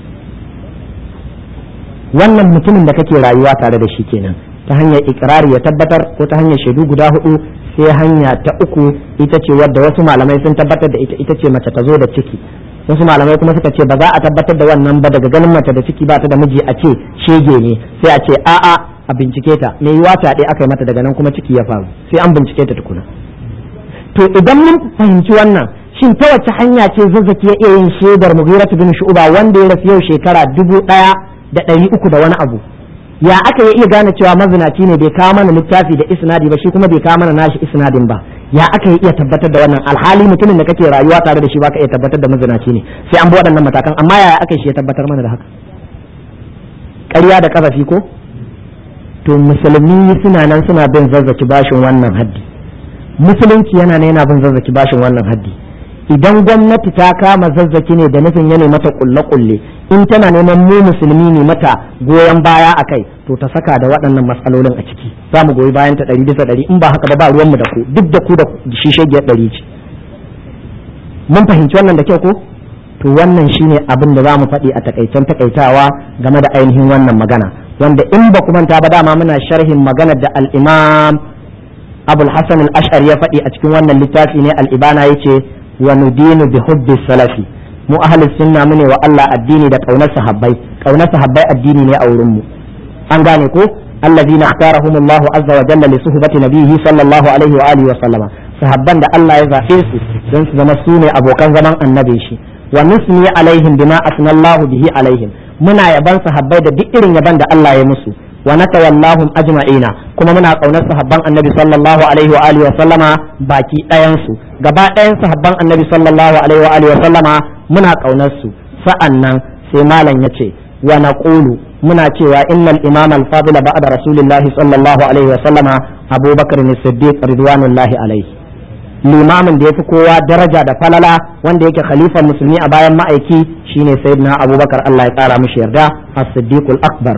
wannan mutumin da kake rayuwa tare da shi kenan ta hanyar ikirari ya tabbatar ko ta hanyar shaidu guda hudu sai hanya ta uku ita ce wadda wasu malamai sun tabbatar da ita ita ce mace ta zo da ciki wasu malamai kuma suka ce ba za a tabbatar da wannan ba daga ganin mace da ciki ba ta da miji a ce shege ne sai a ce a'a a bincike ta me yiwa ta ɗaya aka yi mata daga nan kuma ciki ya faru sai an bincike ta tukuna to idan mun fahimci wannan shin ta wace hanya ce zazzaki ya iya yin shaidar mughiratu bin shu'ba wanda ya rasu yau shekara dubu ɗaya da ɗari uku da wani abu ya aka iya gane cewa mazinaci ne bai kawo mana littafi da isnadi ba shi kuma bai kawo mana nashi isnadin ba ya aka iya tabbatar da wannan alhali mutumin da kake rayuwa tare da shi baka iya tabbatar da mazinaci ne sai an bi waɗannan matakan amma yaya aka shi ya tabbatar mana da haka ƙarya da kafafi ko to musulmi suna nan suna bin zazzaki bashin wannan haddi musulunci yana ne yana bin zazzaki bashin wannan haddi idan gwamnati ta kama zazzaki ne da nufin ya mata kulle-kulle in tana neman mu musulmi ne mata goyon baya a kai to ta saka da waɗannan matsalolin a ciki za mu goyi bayan ta ɗari bisa ɗari in ba haka ba ba ruwanmu da ku duk da ku da shi shagiyar ɗari ce mun fahimci wannan da kyau ko to wannan shine abin da za mu faɗi a takaicen takaitawa game da ainihin wannan magana wanda in ba manta ba dama muna sharhin maganar da al-imam abul hasan al-ash'ari ya faɗi a cikin wannan littafi ne al-ibana yace wa nudinu bi hubbi salafi mu ahli sunna mune wa Allah addini da kaunar sahabbai kaunar sahabbai addini ne a wurin mu an gane ko alladhina ikhtarahum Allah azza wa jalla li suhbati nabiyhi sallallahu alaihi wa alihi wa sallama sahabban da Allah ya zabe su don su zama su ne abokan zaman annabi shi wa nusni alaihim bima asna Allah bihi alaihim muna yaban sahabbai da duk irin yaban da Allah ya musu wa natawallahum ajma'ina kuma muna kaunar sahabban annabi sallallahu alaihi wa alihi wa sallama baki ɗayan su gaba ɗayan sahabban annabi sallallahu alaihi wa alihi wa sallama muna kaunar su sa'annan sai malam yace wa naqulu muna cewa innal imam al-fadila ba'da rasulillahi sallallahu alaihi wa sallama abubakar as-siddiq ridwanullahi alaihi limamin da yafi kowa daraja da falala wanda yake khalifan musulmi a bayan ma'aiki shine sayyidina abubakar Allah ya kara mishi yarda as-siddiq al-akbar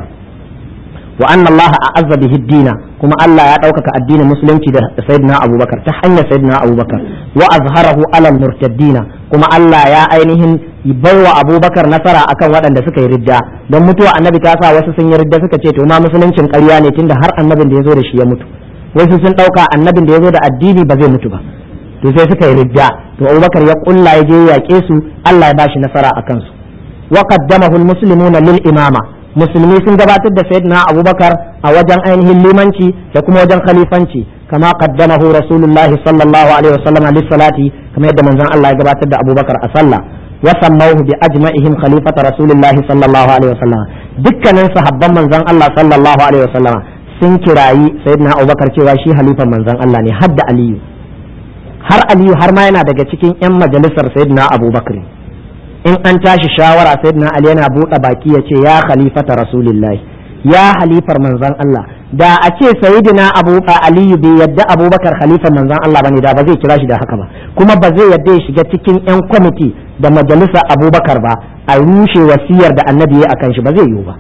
wa anna Allah a'azza bihi dina kuma Allah ya ɗaukaka addinin musulunci da sayyidina Abubakar ta hanyar sayyidina Abubakar wa azharahu ala murtaddina kuma Allah ya ainihin baiwa Abubakar nasara akan waɗanda suka yi ridda don mutuwa annabi ta sa wasu sun yi ridda suka ce to ma musuluncin ƙarya ne tunda har annabin da ya zo da shi ya mutu wasu sun ɗauka annabin da ya zo da addini ba zai mutu ba to sai suka yi ridda to Abubakar ya kulla ya je yaƙe su Allah ya bashi nasara akan su wa qaddamahu al-muslimuna lil imama musulmi sun gabatar da sayyidina abubakar a wajen ainihin limanci da kuma wajen khalifanci kama qaddamahu rasulullah sallallahu alaihi wasallam lis salati kamar yadda manzon Allah ya gabatar da abubakar a sallah wa sammauhu bi ajma'ihim khalifata rasulullah sallallahu alaihi wasallam dukkanin sahabban manzon Allah sallallahu alaihi wasallam sun kirayi sayyidina abubakar cewa shi halifan manzon Allah ne hadda aliyu har aliyu har ma yana daga cikin yan majalisar sayyidina abubakar in an tashi shawara sayyidina ali yana buɗe baki ya ce ya khalifata rasulillahi ya halifar manzon Allah da a ce sayyidina abu aliyu bai yadda abubakar khalifar manzon Allah bane da ba zai kira shi da haka ba kuma ba zai yadda ya shiga cikin yan kwamiti da majalisa abubakar ba a rushe wasiyar da annabi ya akan shi ba zai yiwu ba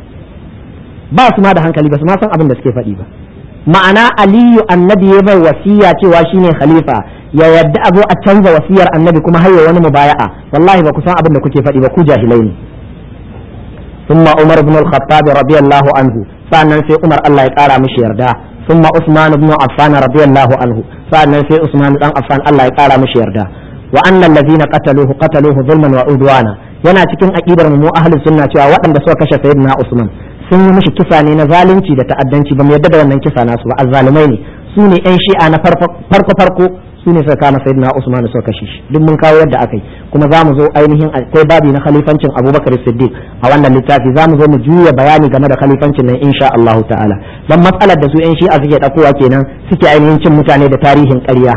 ba su ma da hankali ba su ma san abin da suke faɗi ba ma'ana aliyu annabi ya bai wasiya cewa shine khalifa ya yadda a zo a canza wasiyar annabi kuma har wani mubaya'a wallahi ba ku san abin da kuke faɗi ba ku jahilai ne ثم عمر بن الخطاب رضي الله عنه sannan sai Umar Allah ya kara mishi yarda ثم عثمان بن عفان رضي الله عنه sannan sai Usman dan Affan Allah ya kara mishi yarda wa annal ladina qataluhu qataluhu zulman wa udwana yana cikin aqidar mu ahlus sunna cewa waɗanda suka kashe sayyidina Usman sun yi mishi kisa ne na zalunci da ta'addanci ba mu yarda da wannan kisa nasu ba azzalumai ne su ne yan shi'a na farko farko su ne suka kama sayyidina Usman suka kashe shi duk mun kawo yadda aka yi kuma za mu zo ainihin akwai babi na khalifancin Abubakar Siddiq a wannan littafi za mu zo mu juya bayani game da khalifancin nan insha Allah ta'ala dan matsalar da su yan shi'a suke dakowa kenan suke ainihin cin mutane da tarihin ƙarya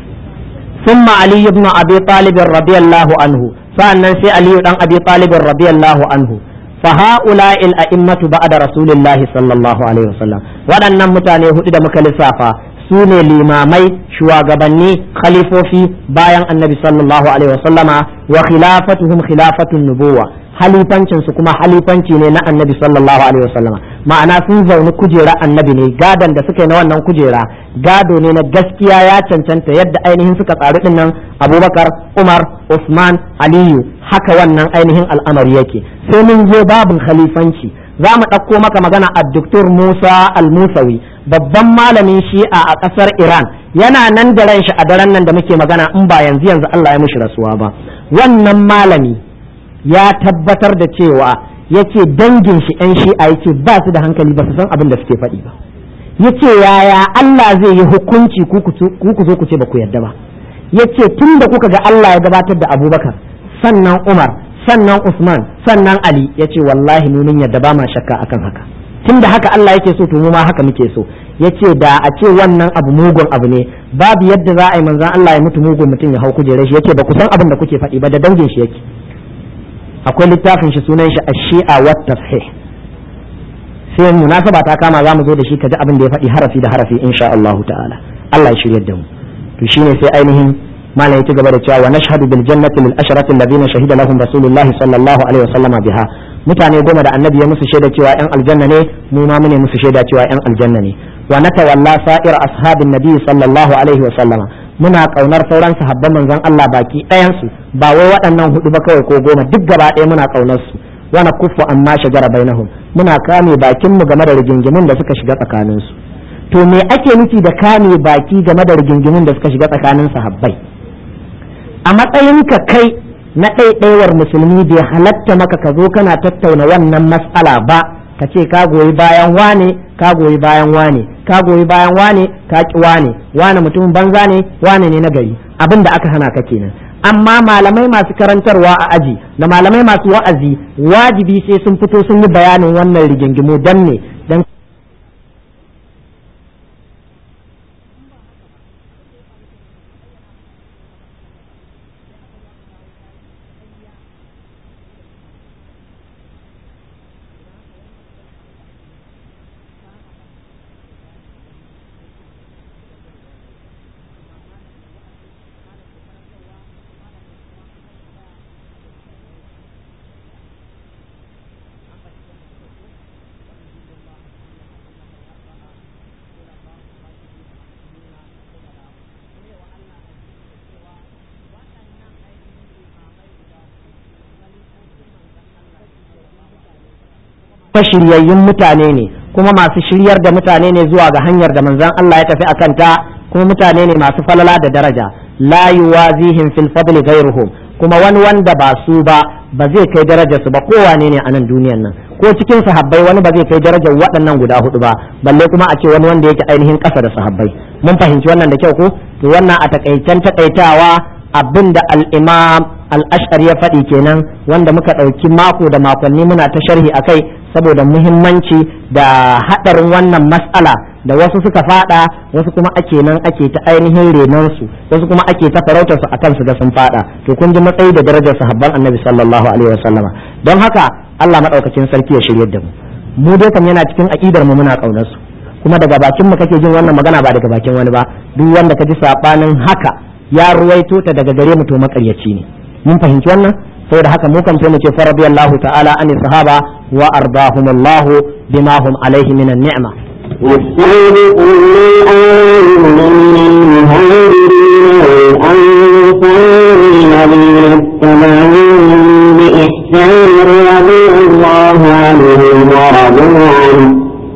ثم علي بن أبي طالب رضي الله عنه فأنا سي علي بن أبي طالب رضي الله عنه فهؤلاء الأئمة بعد رسول الله صلى الله عليه وسلم وأن متاني هدد مكالسافة سوني الإمامي شواغبني خليفوفي بايان النبي صلى الله عليه وسلم وخلافتهم خلافة النبوة halifancin su kuma halifanci ne na annabi sallallahu alaihi wasallama ma'ana sun zauni kujera annabi ne gadon da suka yi na wannan kujera gado ne na gaskiya ya cancanta yadda ainihin suka tsari din nan abubakar umar usman aliyu haka wannan ainihin al'amari yake sai mun zo babin khalifanci za mu ɗauko maka magana a doktor musa al-musawi babban malamin shi'a a ƙasar iran yana nan da ran shi a daren nan da muke magana in ba yanzu yanzu allah ya mishi rasuwa ba wannan malami ya tabbatar da cewa yace dangin shi yan shi'a yace ba su da hankali ba su san abin da suke faɗi ba yace yaya Allah zai yi hukunci ku ku zo ku ce ba ku yarda ba yace tun da kuka ga Allah ya gabatar da Abubakar sannan Umar sannan Usman sannan Ali yace wallahi mu mun yarda ba ma shakka akan haka tun da haka Allah yake so to mu ma haka muke so yace da a ce wannan abu mugun abu ne babu yadda za a yi manzon Allah ya mutu mugun mutum ya hau kujerar shi yace ba ku san abin da kuke faɗi ba da dangin shi yake akwai littafin shi sunan shi ash-shi'a wa tafsih sai munasaba ta kama zamu zo da shi kaji abin da ya faɗi harafi da harafi insha Allah ta'ala Allah ya shiryar da mu to shine sai ainihin malam ya ci gaba da cewa wa nashhadu bil jannati lil asharati alladhina shahida lahum rasulullahi sallallahu alaihi wasallam biha mutane goma da annabi ya musu shaida cewa yan aljanna ne mu ma mune musu shaida cewa yan aljanna ne wa natawalla sa'ir ashabin nabi sallallahu alaihi wasallam muna kaunar sauran sahabban manzon Allah baki ɗayan su ba wai waɗannan hudu ba kawai ko goma duk gaba ɗaya muna kaunar su wa nakuffu amma shajara bainahum muna kame bakin mu game da rigingimin da suka shiga tsakanin su to me ake nufi da kame baki game da rigingimin da suka shiga tsakanin sahabbai a matsayinka kai na ɗaiɗaiwar musulmi bai halatta maka ka zo kana tattauna wannan matsala ba ka ce ka goyi bayan wane ka goyi bayan wane ka goyi bayan wane ka ki wane wane mutumin banza ne wane ne na gari abin da aka hana ka kenan amma malamai masu karantarwa a aji da malamai masu wa'azi wajibi sai sun fito sun yi bayanin wannan rigingimu dan ne dan shiryayyun mutane ne kuma masu shiryar da mutane ne zuwa ga hanyar da manzon Allah ya tafi akan ta kuma mutane ne masu falala da daraja la yuwazihim fil fadli ghayruhum kuma wani wanda ba su ba ba zai kai darajar su ba kowane ne a nan duniyar nan ko cikin sahabbai wani ba zai kai darajar waɗannan guda hudu ba balle kuma a ce wani wanda yake ainihin ƙasa da sahabbai mun fahimci wannan da kyau ko to wannan a takaicen takaitawa abinda al-imam al-ash'ar ya faɗi kenan wanda muka ɗauki mako da makonni muna ta sharhi akai saboda muhimmanci da haɗarin wannan mas'ala da wasu suka fada wasu kuma ake nan ake ta ainihin renon su wasu kuma ake ta farautar su akan su ga sun fada to kun ji matsayi da darajar sahabban annabi sallallahu alaihi wasallama don haka Allah madaukakin sarki ya shiryar da mu mu dai kam yana cikin aqidar mu muna kaunar su kuma daga bakin mu kake jin wannan magana ba daga bakin wani ba duk wanda ka ji sabanin haka ya ruwaito ta daga gare mu to makaryaci ne mun fahimci wannan saboda haka mu kan sai mu ce fa radiyallahu ta'ala an sahaba wa ardahumullahu bima hum alaihi minan ni'ma والسابقون الأولون من المهاجرين والأنصار الذين اتبعوهم بإحسان رضي الله عنهم ورضوا عنه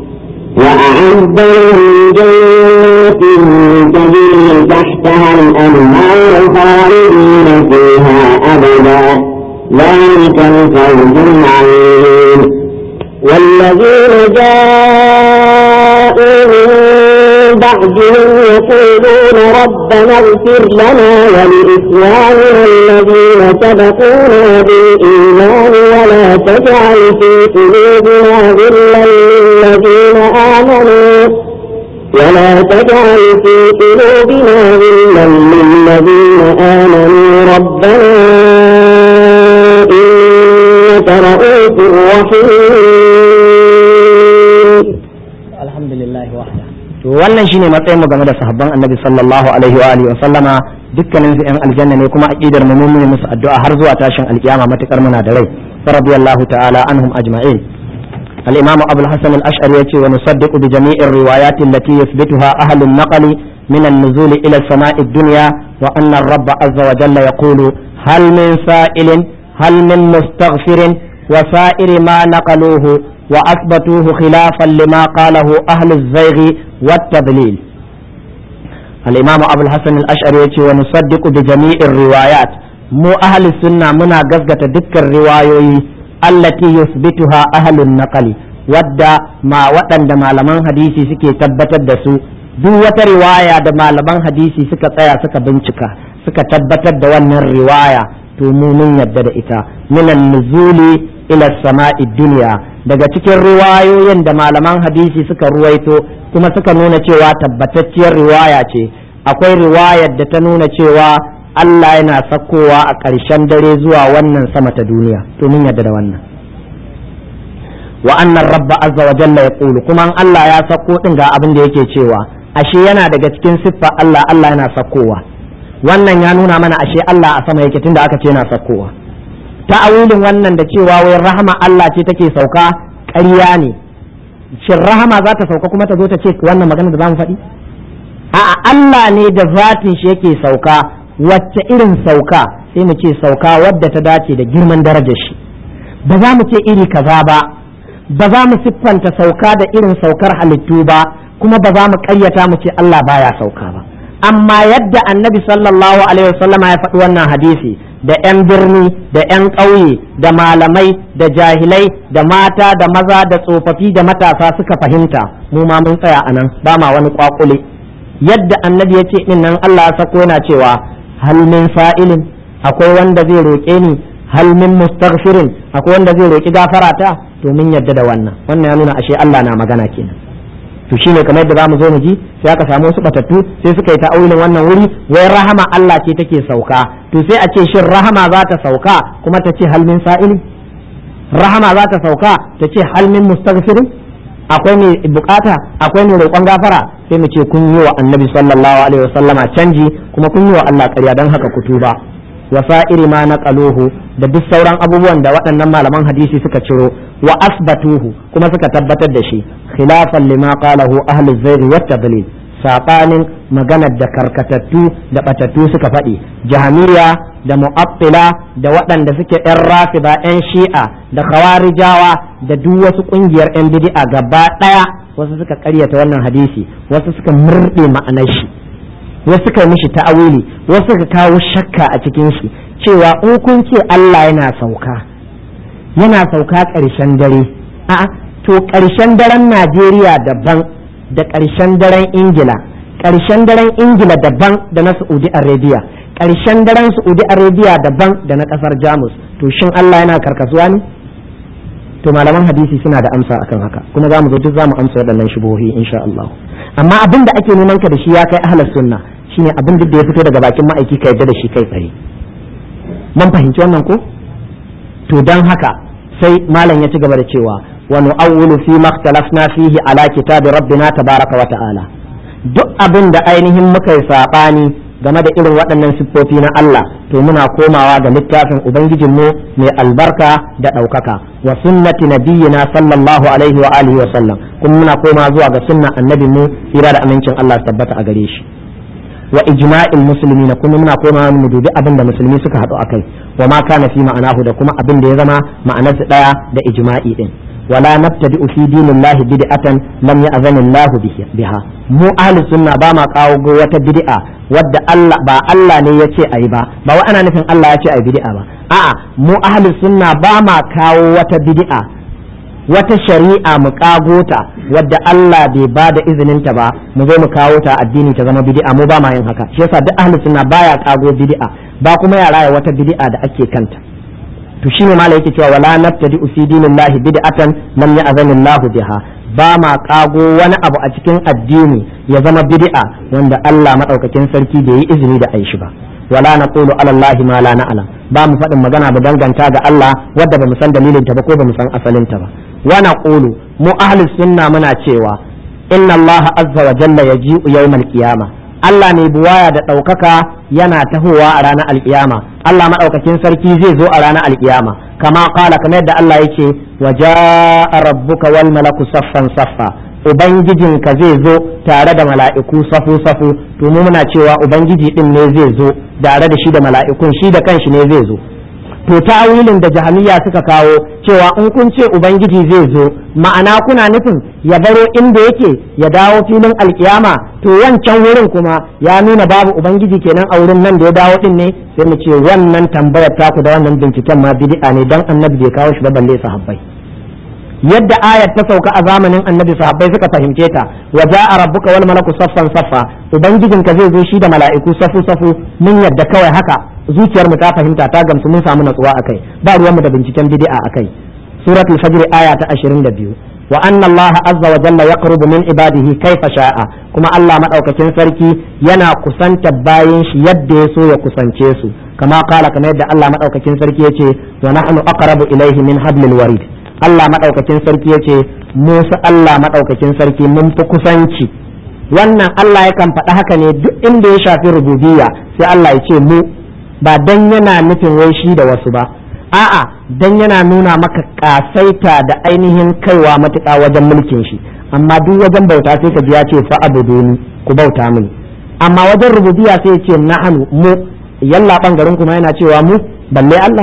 وأعد لهم جنات تجري تحتها الأنهار خالدين فيها أبدا ذلك الفوز العظيم والذين جاءوا من بعدهم وهم يقولون ربنا اغفر لنا ولإخواننا الذين سبقونا بالإيمان ولا تجعل في قلوبنا غلا للذين آمنوا ولا تجعل في قلوبنا غلا للذين آمنوا ربنا إنك رؤوف رحيم الحمد لله وحده to wannan shine matsayin mu game da sahabban annabi sallallahu alaihi wa alihi wa sallama dukkanin su yan aljanna ne kuma aqidar mu mun musu addu'a har zuwa tashin alkiyama matukar muna da rai radiyallahu ta'ala anhum ajma'in al-imam abul hasan al-ash'ari yace wa nusaddiqu bi jami'ir riwayat allati yuthbituha ahlu an-naql min an-nuzul ila as-sama'i ad-dunya wa anna ar-rabb azza wa jalla yaqulu hal min sa'ilin hal min mustaghfirin wa sa'iri ma naqaluhu وأثبتوه خلافا لما قاله أهل الزيغ والتضليل الإمام أبو الحسن الأشعري ونصدق بجميع الروايات مو أهل السنة منا قزقة دك الرواية التي يثبتها أهل النقل wadda ma waɗanda malaman hadisi suke tabbatar da su duk wata riwaya da malaman hadisi suka tsaya suka bincika suka tabbatar da wannan riwaya to mu mun yadda da ita minan nuzuli ila sama'i duniya daga cikin riwayoyin da malaman hadisi suka ruwaito kuma suka nuna cewa tabbatacciyar riwaya ce akwai riwayar da ta nuna cewa Allah yana sakkowa a ƙarshen dare zuwa wannan sama ta duniya to mun yadda da wannan wa annan rabba azza wa jalla ya kulu kuma Allah ya sakko din ga abin da yake cewa ashe yana daga cikin siffa Allah Allah yana sakkowa wannan ya nuna mana ashe Allah a sama yake tunda aka ce yana sakkowa ta'awilin wannan da cewa wai rahama Allah ce take sauka ƙarya ne shin rahama za ta sauka kuma ta zo ta ce wannan magana da za mu faɗi a'a Allah ne da zatin shi yake sauka wacce irin sauka sai mu ce sauka wadda ta dace da girman darajar shi ba za mu ce iri kaza ba ba za mu siffanta sauka da irin saukar halittu ba kuma ba za mu ƙaryata mu ce Allah baya sauka ba amma yadda annabi sallallahu alaihi wasallama ya faɗi wannan hadisi da 'yan birni da 'yan ƙauye da malamai da jahilai da mata da maza da tsofaffi da matasa suka fahimta mu ma mun tsaya a nan ba ma wani kwakule yadda annabi ya ce din nan Allah ya sako yana cewa hal min fa'ilin akwai wanda zai roƙe ni hal min mustaghfirin akwai wanda zai roƙi gafara ta to mun yadda da wannan wannan ya nuna ashe Allah na magana kenan to shine kamar yadda zamu zo mu ji sai aka samu wasu batattu sai suka yi ta'awilin wannan wuri wai rahama Allah ce take sauka to sai a ce shin rahama za ta sauka kuma ta ce hal min sa'ili rahama za ta sauka ta ce hal min mustaghfirin akwai mai bukata akwai mai roƙon gafara sai mu ce kun yi wa annabi sallallahu alaihi wasallama canji kuma kun yi wa Allah ƙarya don haka ku tuba wa sa'iri ma naqaluhu da duk sauran abubuwan da waɗannan malaman hadisi suka ciro wa asbatuhu kuma suka tabbatar da shi khilafan lima qalahu ahli zayd wa tadlil sabanin maganar da karkatattu da batattu suka faɗi jahamiya da mu'attila da waɗanda suke yan rafida yan shi'a da khawarijawa da duk wasu ƙungiyar yan bid'a gaba ɗaya wasu suka ƙaryata wannan hadisi wasu suka murɗe ma'anar shi wasu suka mishi ta'awili wasu suka kawo shakka a cikin shi cewa in kun ce Allah yana sauka yana sauka ƙarshen dare a'a to ƙarshen daren Najeriya daban da ƙarshen daren Ingila ƙarshen daren Ingila daban da na Saudi Arabia ƙarshen daren Saudi Arabia daban da na ƙasar Jamus to shin Allah yana karkasuwa ne to malaman hadisi suna da amsa akan haka kuma za mu zo duk za mu amsa waɗannan shubuhi insha Allah amma abin da ake neman ka da shi ya kai ahlus sunna shine abin da ya fito daga bakin ma'aiki ka yadda da shi kai tsaye mun fahimci wannan ko to dan haka sai malam ya ci gaba da cewa wa nu'awwilu fi ma ikhtalafna fihi ala kitabi rabbina tabaraka wa ta'ala duk abin da ainihin muka yi sabani game da irin waɗannan siffofi na Allah to muna komawa ga littafin ubangijinmu mai albarka da ɗaukaka wa sunnati nabiyyina sallallahu alaihi wa alihi wa sallam kuma muna komawa zuwa ga sunnan annabinmu tsira da amincin Allah su tabbata a gare shi wa ijma'il muslimina kuma muna komawa mu dubi abin da musulmi suka haɗu akai wa ma kana fi ma'anahu da kuma abin da ya zama ma'anarsa ɗaya da ijma'i din ولا نبتدئ في دين الله بدعة لم يأذن الله بها mu ahli sunna ba ma kawo wata bid'a wadda Allah ba Allah ne ya ce ayi ba ba wa ana nufin Allah ya ce ayi bid'a ba a'a mu ahli sunna ba ma kawo wata bid'a wata shari'a mu kagota wadda Allah bai ba da izinin ta ba mu zo mu kawo ta addini ta zama bid'a mu ba ma yin haka shi yasa duk ahli sunna baya kago bid'a ba kuma ya raya wata bid'a da ake kanta to shine mala yake cewa wala nabtadi fi dinillahi bid'atan lam ya'zanillahu biha ba ma kago wani abu a cikin addini ya zama bid'a wanda Allah madaukakin sarki bai yi izini da aishi ba wala naqulu ala allahi ma la na'lam ba mu faɗin magana ba danganta ga Allah wadda ba mu san dalilin ta ba ko ba mu san asalin ta ba wa naqulu mu ahli sunna muna cewa inna Allah azza wa jalla yaji'u yawmal qiyamah Allah mai buwaya da ɗaukaka yana tahowa a ranar alkiyama Allah maɗaukakin sarki zai zo a ranar alkiyama kama kala kamar yadda Allah yake wa ja'a rabbuka wal malaku saffan saffa ubangijinka zai zo tare da mala'iku safu safu to mu muna cewa ubangiji din ne zai zo tare da shi da mala'ikun shi da kanshi ne zai zo to tawilin da jahamiya suka kawo cewa in kun ce ubangiji zai zo ma'ana kuna nufin ya baro inda yake ya dawo filin alkiyama to wancan wurin kuma ya nuna babu ubangiji kenan a wurin nan da ya dawo din ne sai mu ce wannan tambayar taku da wannan binciken ma bid'a ne dan annabi bai kawo shi ba balle sahabbai yadda ayat ta sauka a zamanin annabi sahabbai suka fahimce ta wa ja'a rabbuka wal malaku saffan saffa ubangijinka zai zo shi da mala'iku safu safu mun yadda kawai haka zuciyar mu ta fahimta ta gamsu mun samu natsuwa akai ba ruwan mu da binciken bid'a akai suratul fajr aya ta 22 wa anna Allah azza wa jalla yaqrubu min ibadihi kaifa sha'a kuma Allah madaukakin sarki yana kusanta bayin shi yadda ya so ya kusance su kama kala kamar yadda Allah madaukakin sarki yace wa nahnu aqrabu ilayhi min hablil warid Allah madaukakin sarki yace Musa Allah madaukakin sarki mun fi kusanci wannan Allah yakan faɗa haka ne duk inda ya shafi rububiyya sai Allah ya ce mu ba dan yana nufin wai shi da wasu ba a'a dan yana nuna maka kasaita da ainihin kaiwa matuƙa wajen mulkin shi amma duk wajen bauta sai ka ji ya ce fa abuduni ku bauta mini amma wajen rububiyya sai ya ce nahnu mu yalla bangaren kuma yana cewa mu balle Allah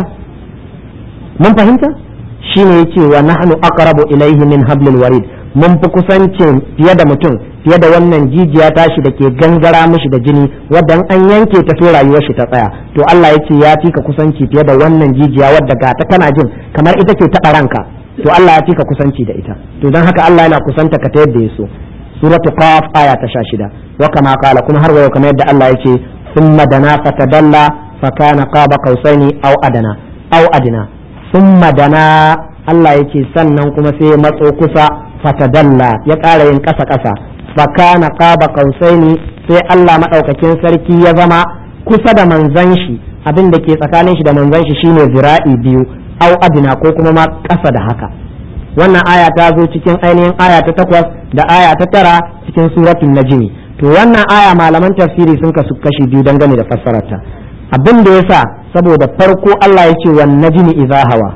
mun fahimta shine yace wa nahnu aqrabu ilayhi min hablil warid mun fi kusancin fiye da mutum fiye da wannan jijiya tashi da ke gangara mishi da jini wadda an yanke ta to rayuwar shi ta tsaya to Allah ya ce ya fi ka kusanci fiye da wannan jijiya wadda ga ta kana jin kamar ita ce taɓa ranka to Allah ya fi ka kusanci da ita to don haka Allah yana kusanta ka ta yadda ya so suratu qaf aya ta sha shida wa kama kala kuma har wayo kamar yadda Allah ya ce thumma dana fatadalla fa kana qaba qausaini aw adana aw adina thumma dana Allah ya ce sannan kuma sai ya matso kusa fatadalla ya ƙara yin ƙasa ƙasa fakana qaba qausaini sai Allah madaukakin sarki ya zama kusa da manzon shi abin da ke tsakanin shi da manzon shi shine zira'i biyu au adina ko kuma ma ƙasa da haka wannan aya ta zo cikin ainihin aya ta takwas da aya ta tara cikin suratul najmi to wannan aya malaman tafsiri sun kasu kashi biyu dangane da fassararta abin da yasa saboda farko Allah ya ce wan najmi idza hawa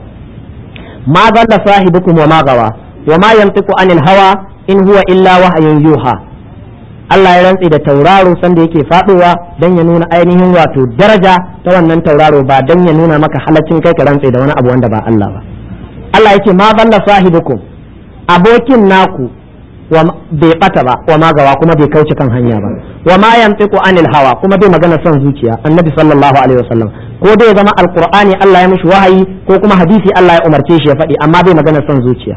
ma dalla sahibukum wa ma gawa wa ma yantiqu anil hawa in huwa illa wahyun yuha Allah ya rantse da tauraro sanda yake faduwa dan ya nuna ainihin wato daraja ta wannan tauraro ba dan ya nuna maka halaccin kai ka rantse da wani abu wanda ba Allah ba Allah yake ma balla sahibukum abokin naku wa bai bata ba wa magawa kuma bai kauce kan hanya ba wa ma yantiqu anil hawa kuma bai magana son zuciya annabi sallallahu alaihi wasallam ko dai ya zama alqur'ani Allah ya mishi wahayi ko kuma hadisi Allah ya umarce shi ya faɗi amma bai magana son zuciya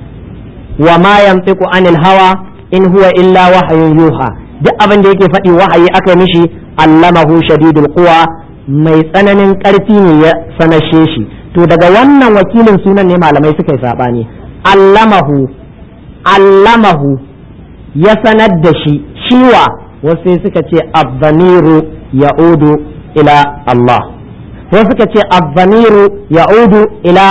wa ma yantiqu anil hawa in huwa illa wahyun yuha duk abin da yake faɗi wahayi aka mishi allamahu shadidul quwa mai tsananin ƙarfi ne ya sanashe shi to daga wannan wakilin sunan ne malamai suka yi sabani allamahu allamahu ya sanar da shi shiwa wasu suka ce abdamiru ya'udu ila Allah wasu suka ce abdamiru ya'udu ila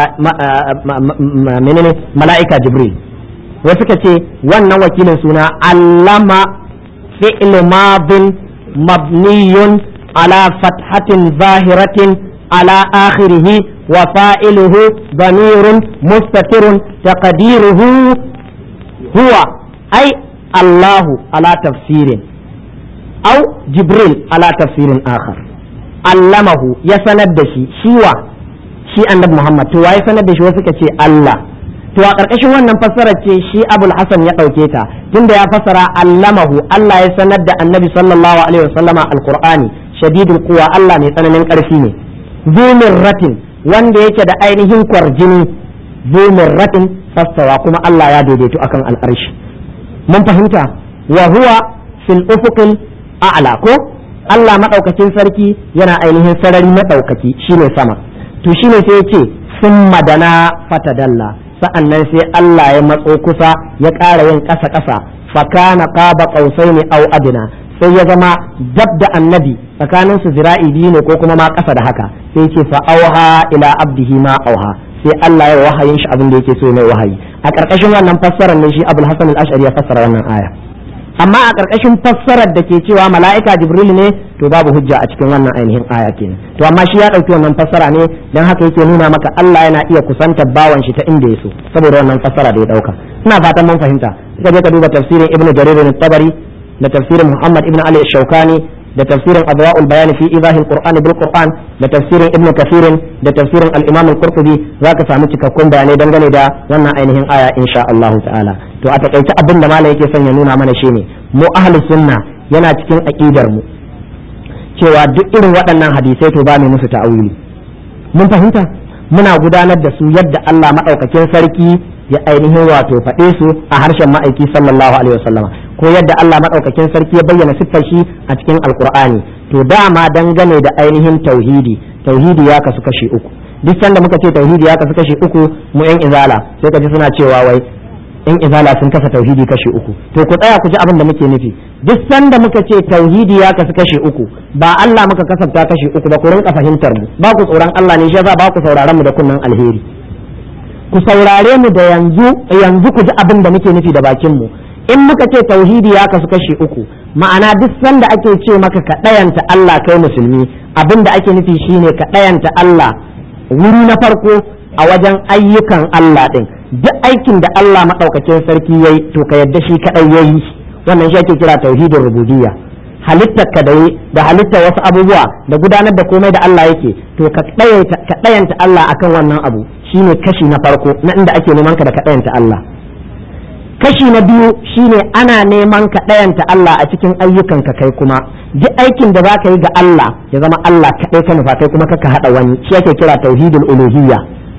menene mala'ika jibril wasu suka ce wannan wakilin suna allama fi'l madin mabniyun ala fathatin zahiratin ala akhirih wa fa'iluhu damirun mustatirun taqdiruhu huwa ai Allahu ala tafsirin au jibril ala tafsirin akhar allamahu ya sanar da shi shiwa shi annabi Muhammad to waye sanar da shi wasu suka ce Allah to a ƙarƙashin wannan fassarar ce shi abul hasan ya ɗauke ta tunda ya fassara allamahu Allah ya sanar da annabi sallallahu alaihi wasallama alqur'ani shadidul quwa Allah mai tsananin ƙarfi ne zumin ratin wanda yake da ainihin kwarjini zu mirratin fastawa kuma Allah ya daidaito akan al'arshi mun fahimta wa huwa fil ufuqil a'la ko Allah madaukakin sarki yana ainihin sarari madaukaki shine sama to shine sai yace sun madana fatadalla sa'annan sai Allah ya matso kusa ya ƙara yin ƙasa ƙasa fakana qaba qausaini aw adna sai ya zama dab da annabi tsakanin su zira'i biyu ne ko kuma ma ƙasa da haka sai ce fa auha ila abdihi ma auha sai Allah ya wahayin shi abin da yake so mai wahayi a ƙarƙashin wannan fassarar ne shi Abul Hasan al-Ash'ari ya fassara wannan aya amma a ƙarƙashin fassarar da ke cewa mala'ika Jibril ne to babu hujja a cikin wannan ainihin aya kenan to amma shi ya ɗauki wannan fassara ne dan haka yake nuna maka Allah yana iya kusantar bawan shi ta inda ya so saboda wannan fassara da ya ɗauka ina fatan mun fahimta ka je ka duba tafsirin Ibn Jarir al-Tabari da tafsirin Muhammad ibn Ali Shaukani da tafsirin Adwa'ul Bayan fi Idahil Qur'an bil Qur'an da tafsirin Ibn Kathir da tafsirin al-Imam al-Qurtubi zaka samu cikakkun bayanai dangane da wannan ainihin aya insha Allah ta'ala to a takaice abin da malam yake son ya nuna mana shine mu ahlus sunna yana cikin aqidar mu cewa duk irin waɗannan hadisai to ba mu musu ta'awili mun fahimta muna gudanar da su yadda Allah madaukakin sarki ya ainihin wato faɗe su a harshen ma'aiki sallallahu alaihi wasallama ko yadda Allah maɗaukakin sarki ya bayyana siffar shi a cikin alkur'ani to dama dangane da ainihin tauhidi tauhidi ya kasu kashi uku duk sanda muka ce tauhidi ya kasu kashi uku mu yan izala sai ka ji suna cewa wai yan izala sun kasa tauhidi kashi uku to ku tsaya ku ji abin da muke nufi duk sanda muka ce tauhidi ya kasu kashi uku ba Allah muka kasafta kashi uku ba ku rinka fahimtar mu ba ku tsoron Allah ne shi yasa ba ku sauraron mu da kunnan alheri ku saurare mu da yanzu yanzu ku ji abin da muke nufi da bakin mu in muka ce tauhidi ya kasu kashi uku ma'ana duk sanda ake ce maka ka ɗayanta Allah kai musulmi abin da ake nufi shine ka ɗayanta Allah wuri na farko a wajen ayyukan Allah ɗin duk aikin da Allah maɗaukakin sarki yayi to ka yadda shi kaɗai yayi wannan shi ake kira tauhidin rububiyya halittar ka da da halittar wasu abubuwa da gudanar da komai da Allah yake to ka ɗayanta Allah akan wannan abu shine kashi na farko na inda ake neman ka da ka ɗayanta Allah kashi na biyu shine ana neman ka ɗayanta Allah a cikin ayyukanka kai kuma duk aikin da za ka yi ga Allah ya zama Allah kaɗai ka nufa kai kuma kaka haɗa wani shi ake kira tauhidul uluhiyya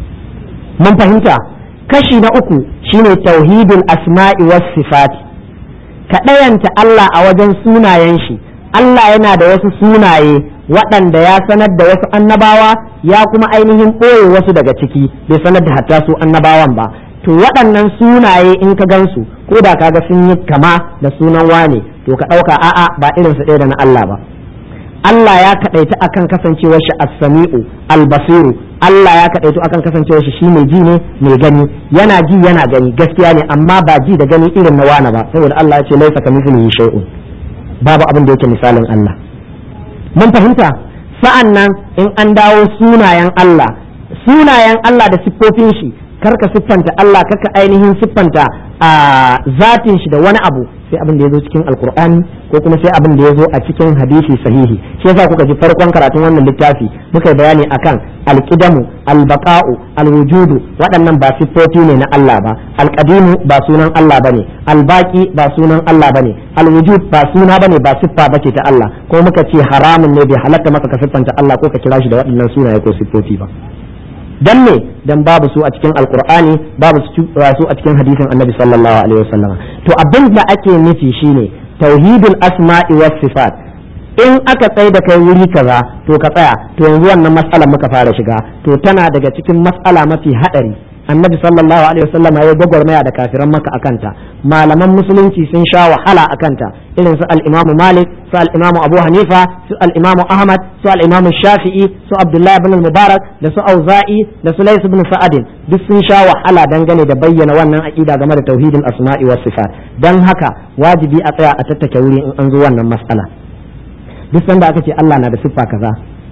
mun fahimta kashi na uku shine tauhidul asma'i was sifati ka ɗayanta Allah a wajen sunayen shi Allah yana da wasu sunaye waɗanda ya sanar da wasu annabawa ya kuma ainihin ɓoye wasu daga ciki bai sanar da hatta su annabawan ba to waɗannan sunaye in ka gansu ko da kaga sun yi kama da sunan wane to ka ɗauka a'a ba irinsu ɗaya da na Allah ba Allah ya kaɗaita akan kasancewar shi as-sami'u al-basiru Allah ya kaɗaito akan kasancewar shi shi mai ji ne mai gani yana ji yana gani gaskiya ne amma ba ji da gani irin na wane ba saboda Allah ya ce laisa kamithlihi shay'un babu abin da yake misalin Allah mun fahimta sa'an nan in an dawo sunayen Allah sunayen Allah da siffofin shi karka siffanta Allah karka ainihin siffanta a zatin shi da wani abu sai abin da ya zo cikin alkur'ani ko kuma sai abin da ya zo a cikin hadisi sahihi shi yasa kuka ji farkon karatun wannan littafi muka yi bayani akan alqidamu albaqa'u alwujudu waɗannan ba siffofi ne na Allah ba alqadimu ba sunan Allah bane albaqi ba sunan Allah bane alwujud ba suna bane ba siffa bace ta Allah ko muka ce haramun ne bai halatta maka ka siffanta Allah ko ka kira shi da waɗannan sunaye ko siffofi ba dan me dan babu su a cikin alkur'ani babu su a cikin hadisin annabi sallallahu alaihi wasallam to abin da ake nufi shine tauhidul asma'i was sifat in aka tsaye da kai wuri kaza to ka tsaya to yanzu wannan matsalar muka fara shiga to tana daga cikin matsala mafi hadari annabi sallallahu alaihi wasallam ya gwagwarmaya da kafiran maka akanta malaman musulunci sun sha wahala akanta irin su al-imamu malik su al-imamu abu hanifa su al-imamu ahmad su al-imamu shafi'i su abdullahi ibn mubarak da su auza'i da su lais ibn sa'adin duk sun sha wahala dangane da bayyana wannan aqida game da tauhidin asma'i was sifat dan haka wajibi a tsaya a tattake wuri in an zo wannan mas'ala duk sanda aka ce Allah na da siffa kaza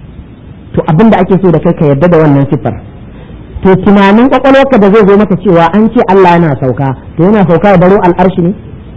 to abinda ake so da kai ka yarda da wannan siffar to tunanin kwakwalwarka da zai zo maka cewa an ce Allah yana sauka to yana sauka ya baro al'arshi ne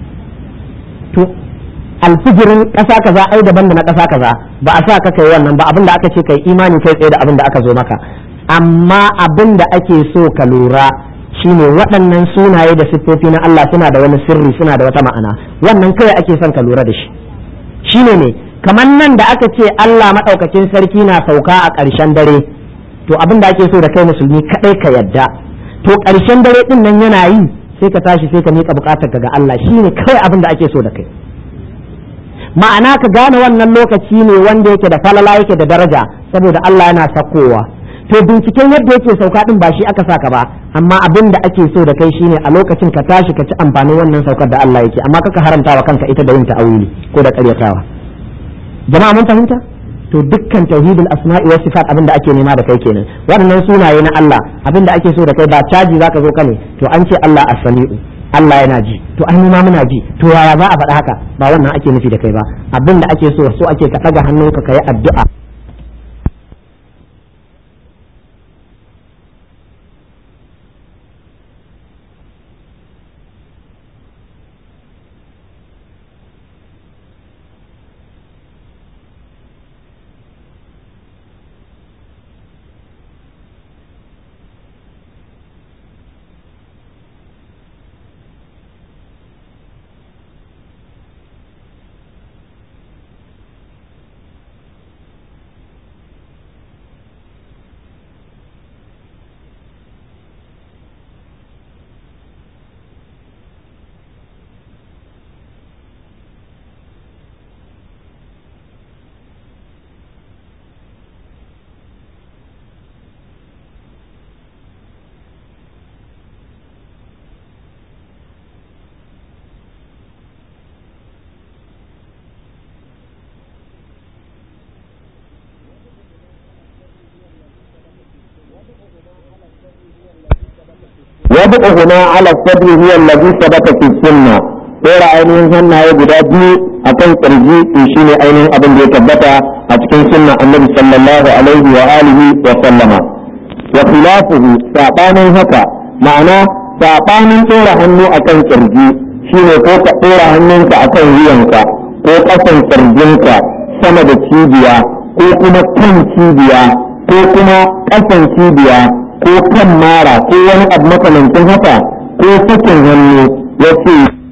to alfijirin ƙasa kaza ai daban da na ƙasa kaza ba a sa ka kai wannan ba abin da aka ce kai imani kai tsaye da abin da aka zo maka amma abin da ake so ka lura shine waɗannan sunaye da siffofi na Allah suna da wani sirri suna da wata ma'ana wannan kai ake son ka lura da shi shine ne kamar nan da aka ce Allah maɗaukakin sarki na sauka a ƙarshen dare to abin da ake so da kai musulmi kadai ka yadda to ƙarshen dare din nan yana yi sai ka tashi sai ka miƙa buƙatar ka ga Allah shine kawai abin da ake so da kai ma'ana ka gane wannan lokaci ne wanda yake da falala yake da daraja saboda Allah yana sakowa to binciken yadda yake sauka din ba shi aka saka ba amma abin da ake so da kai shine a lokacin ka tashi ka ci amfanin wannan saukar da Allah yake amma kaka haramta wa kanka ita da yin ta'awili ko da ƙaryatawa jama'a mun fahimta to dukkan tauhidul asma'i was sifat abin da ake nema da kai kenan waɗannan sunaye na Allah abin da ake so da kai ba caji zaka zo kane to an ce Allah as-sami'u Allah yana ji to ai mu ma muna ji to yaya za a faɗa haka ba wannan ake nufi da kai ba abin da ake so so ake ka ɗaga hannunka ka yi addu'a وضعهما على الصدر هو الذي ثبت في السنة ɗora ainihin hannaye guda biyu a kan ƙirji to shi ne ainihin abin da ya tabbata a cikin sunna annabi sallallahu alaihi wa alihi wa sallama wa khilafuhu sabanin haka ma'ana sabanin ɗora hannu a kan ƙirji shi ne ko ka ɗora hannunka a kan wuyanka ko ƙasan ƙirjinka sama da cibiya ko kuma kan cibiya ko kuma ƙasan cibiya ko kan mara ko wani abu makamancin haka ko sakin hannu ya ce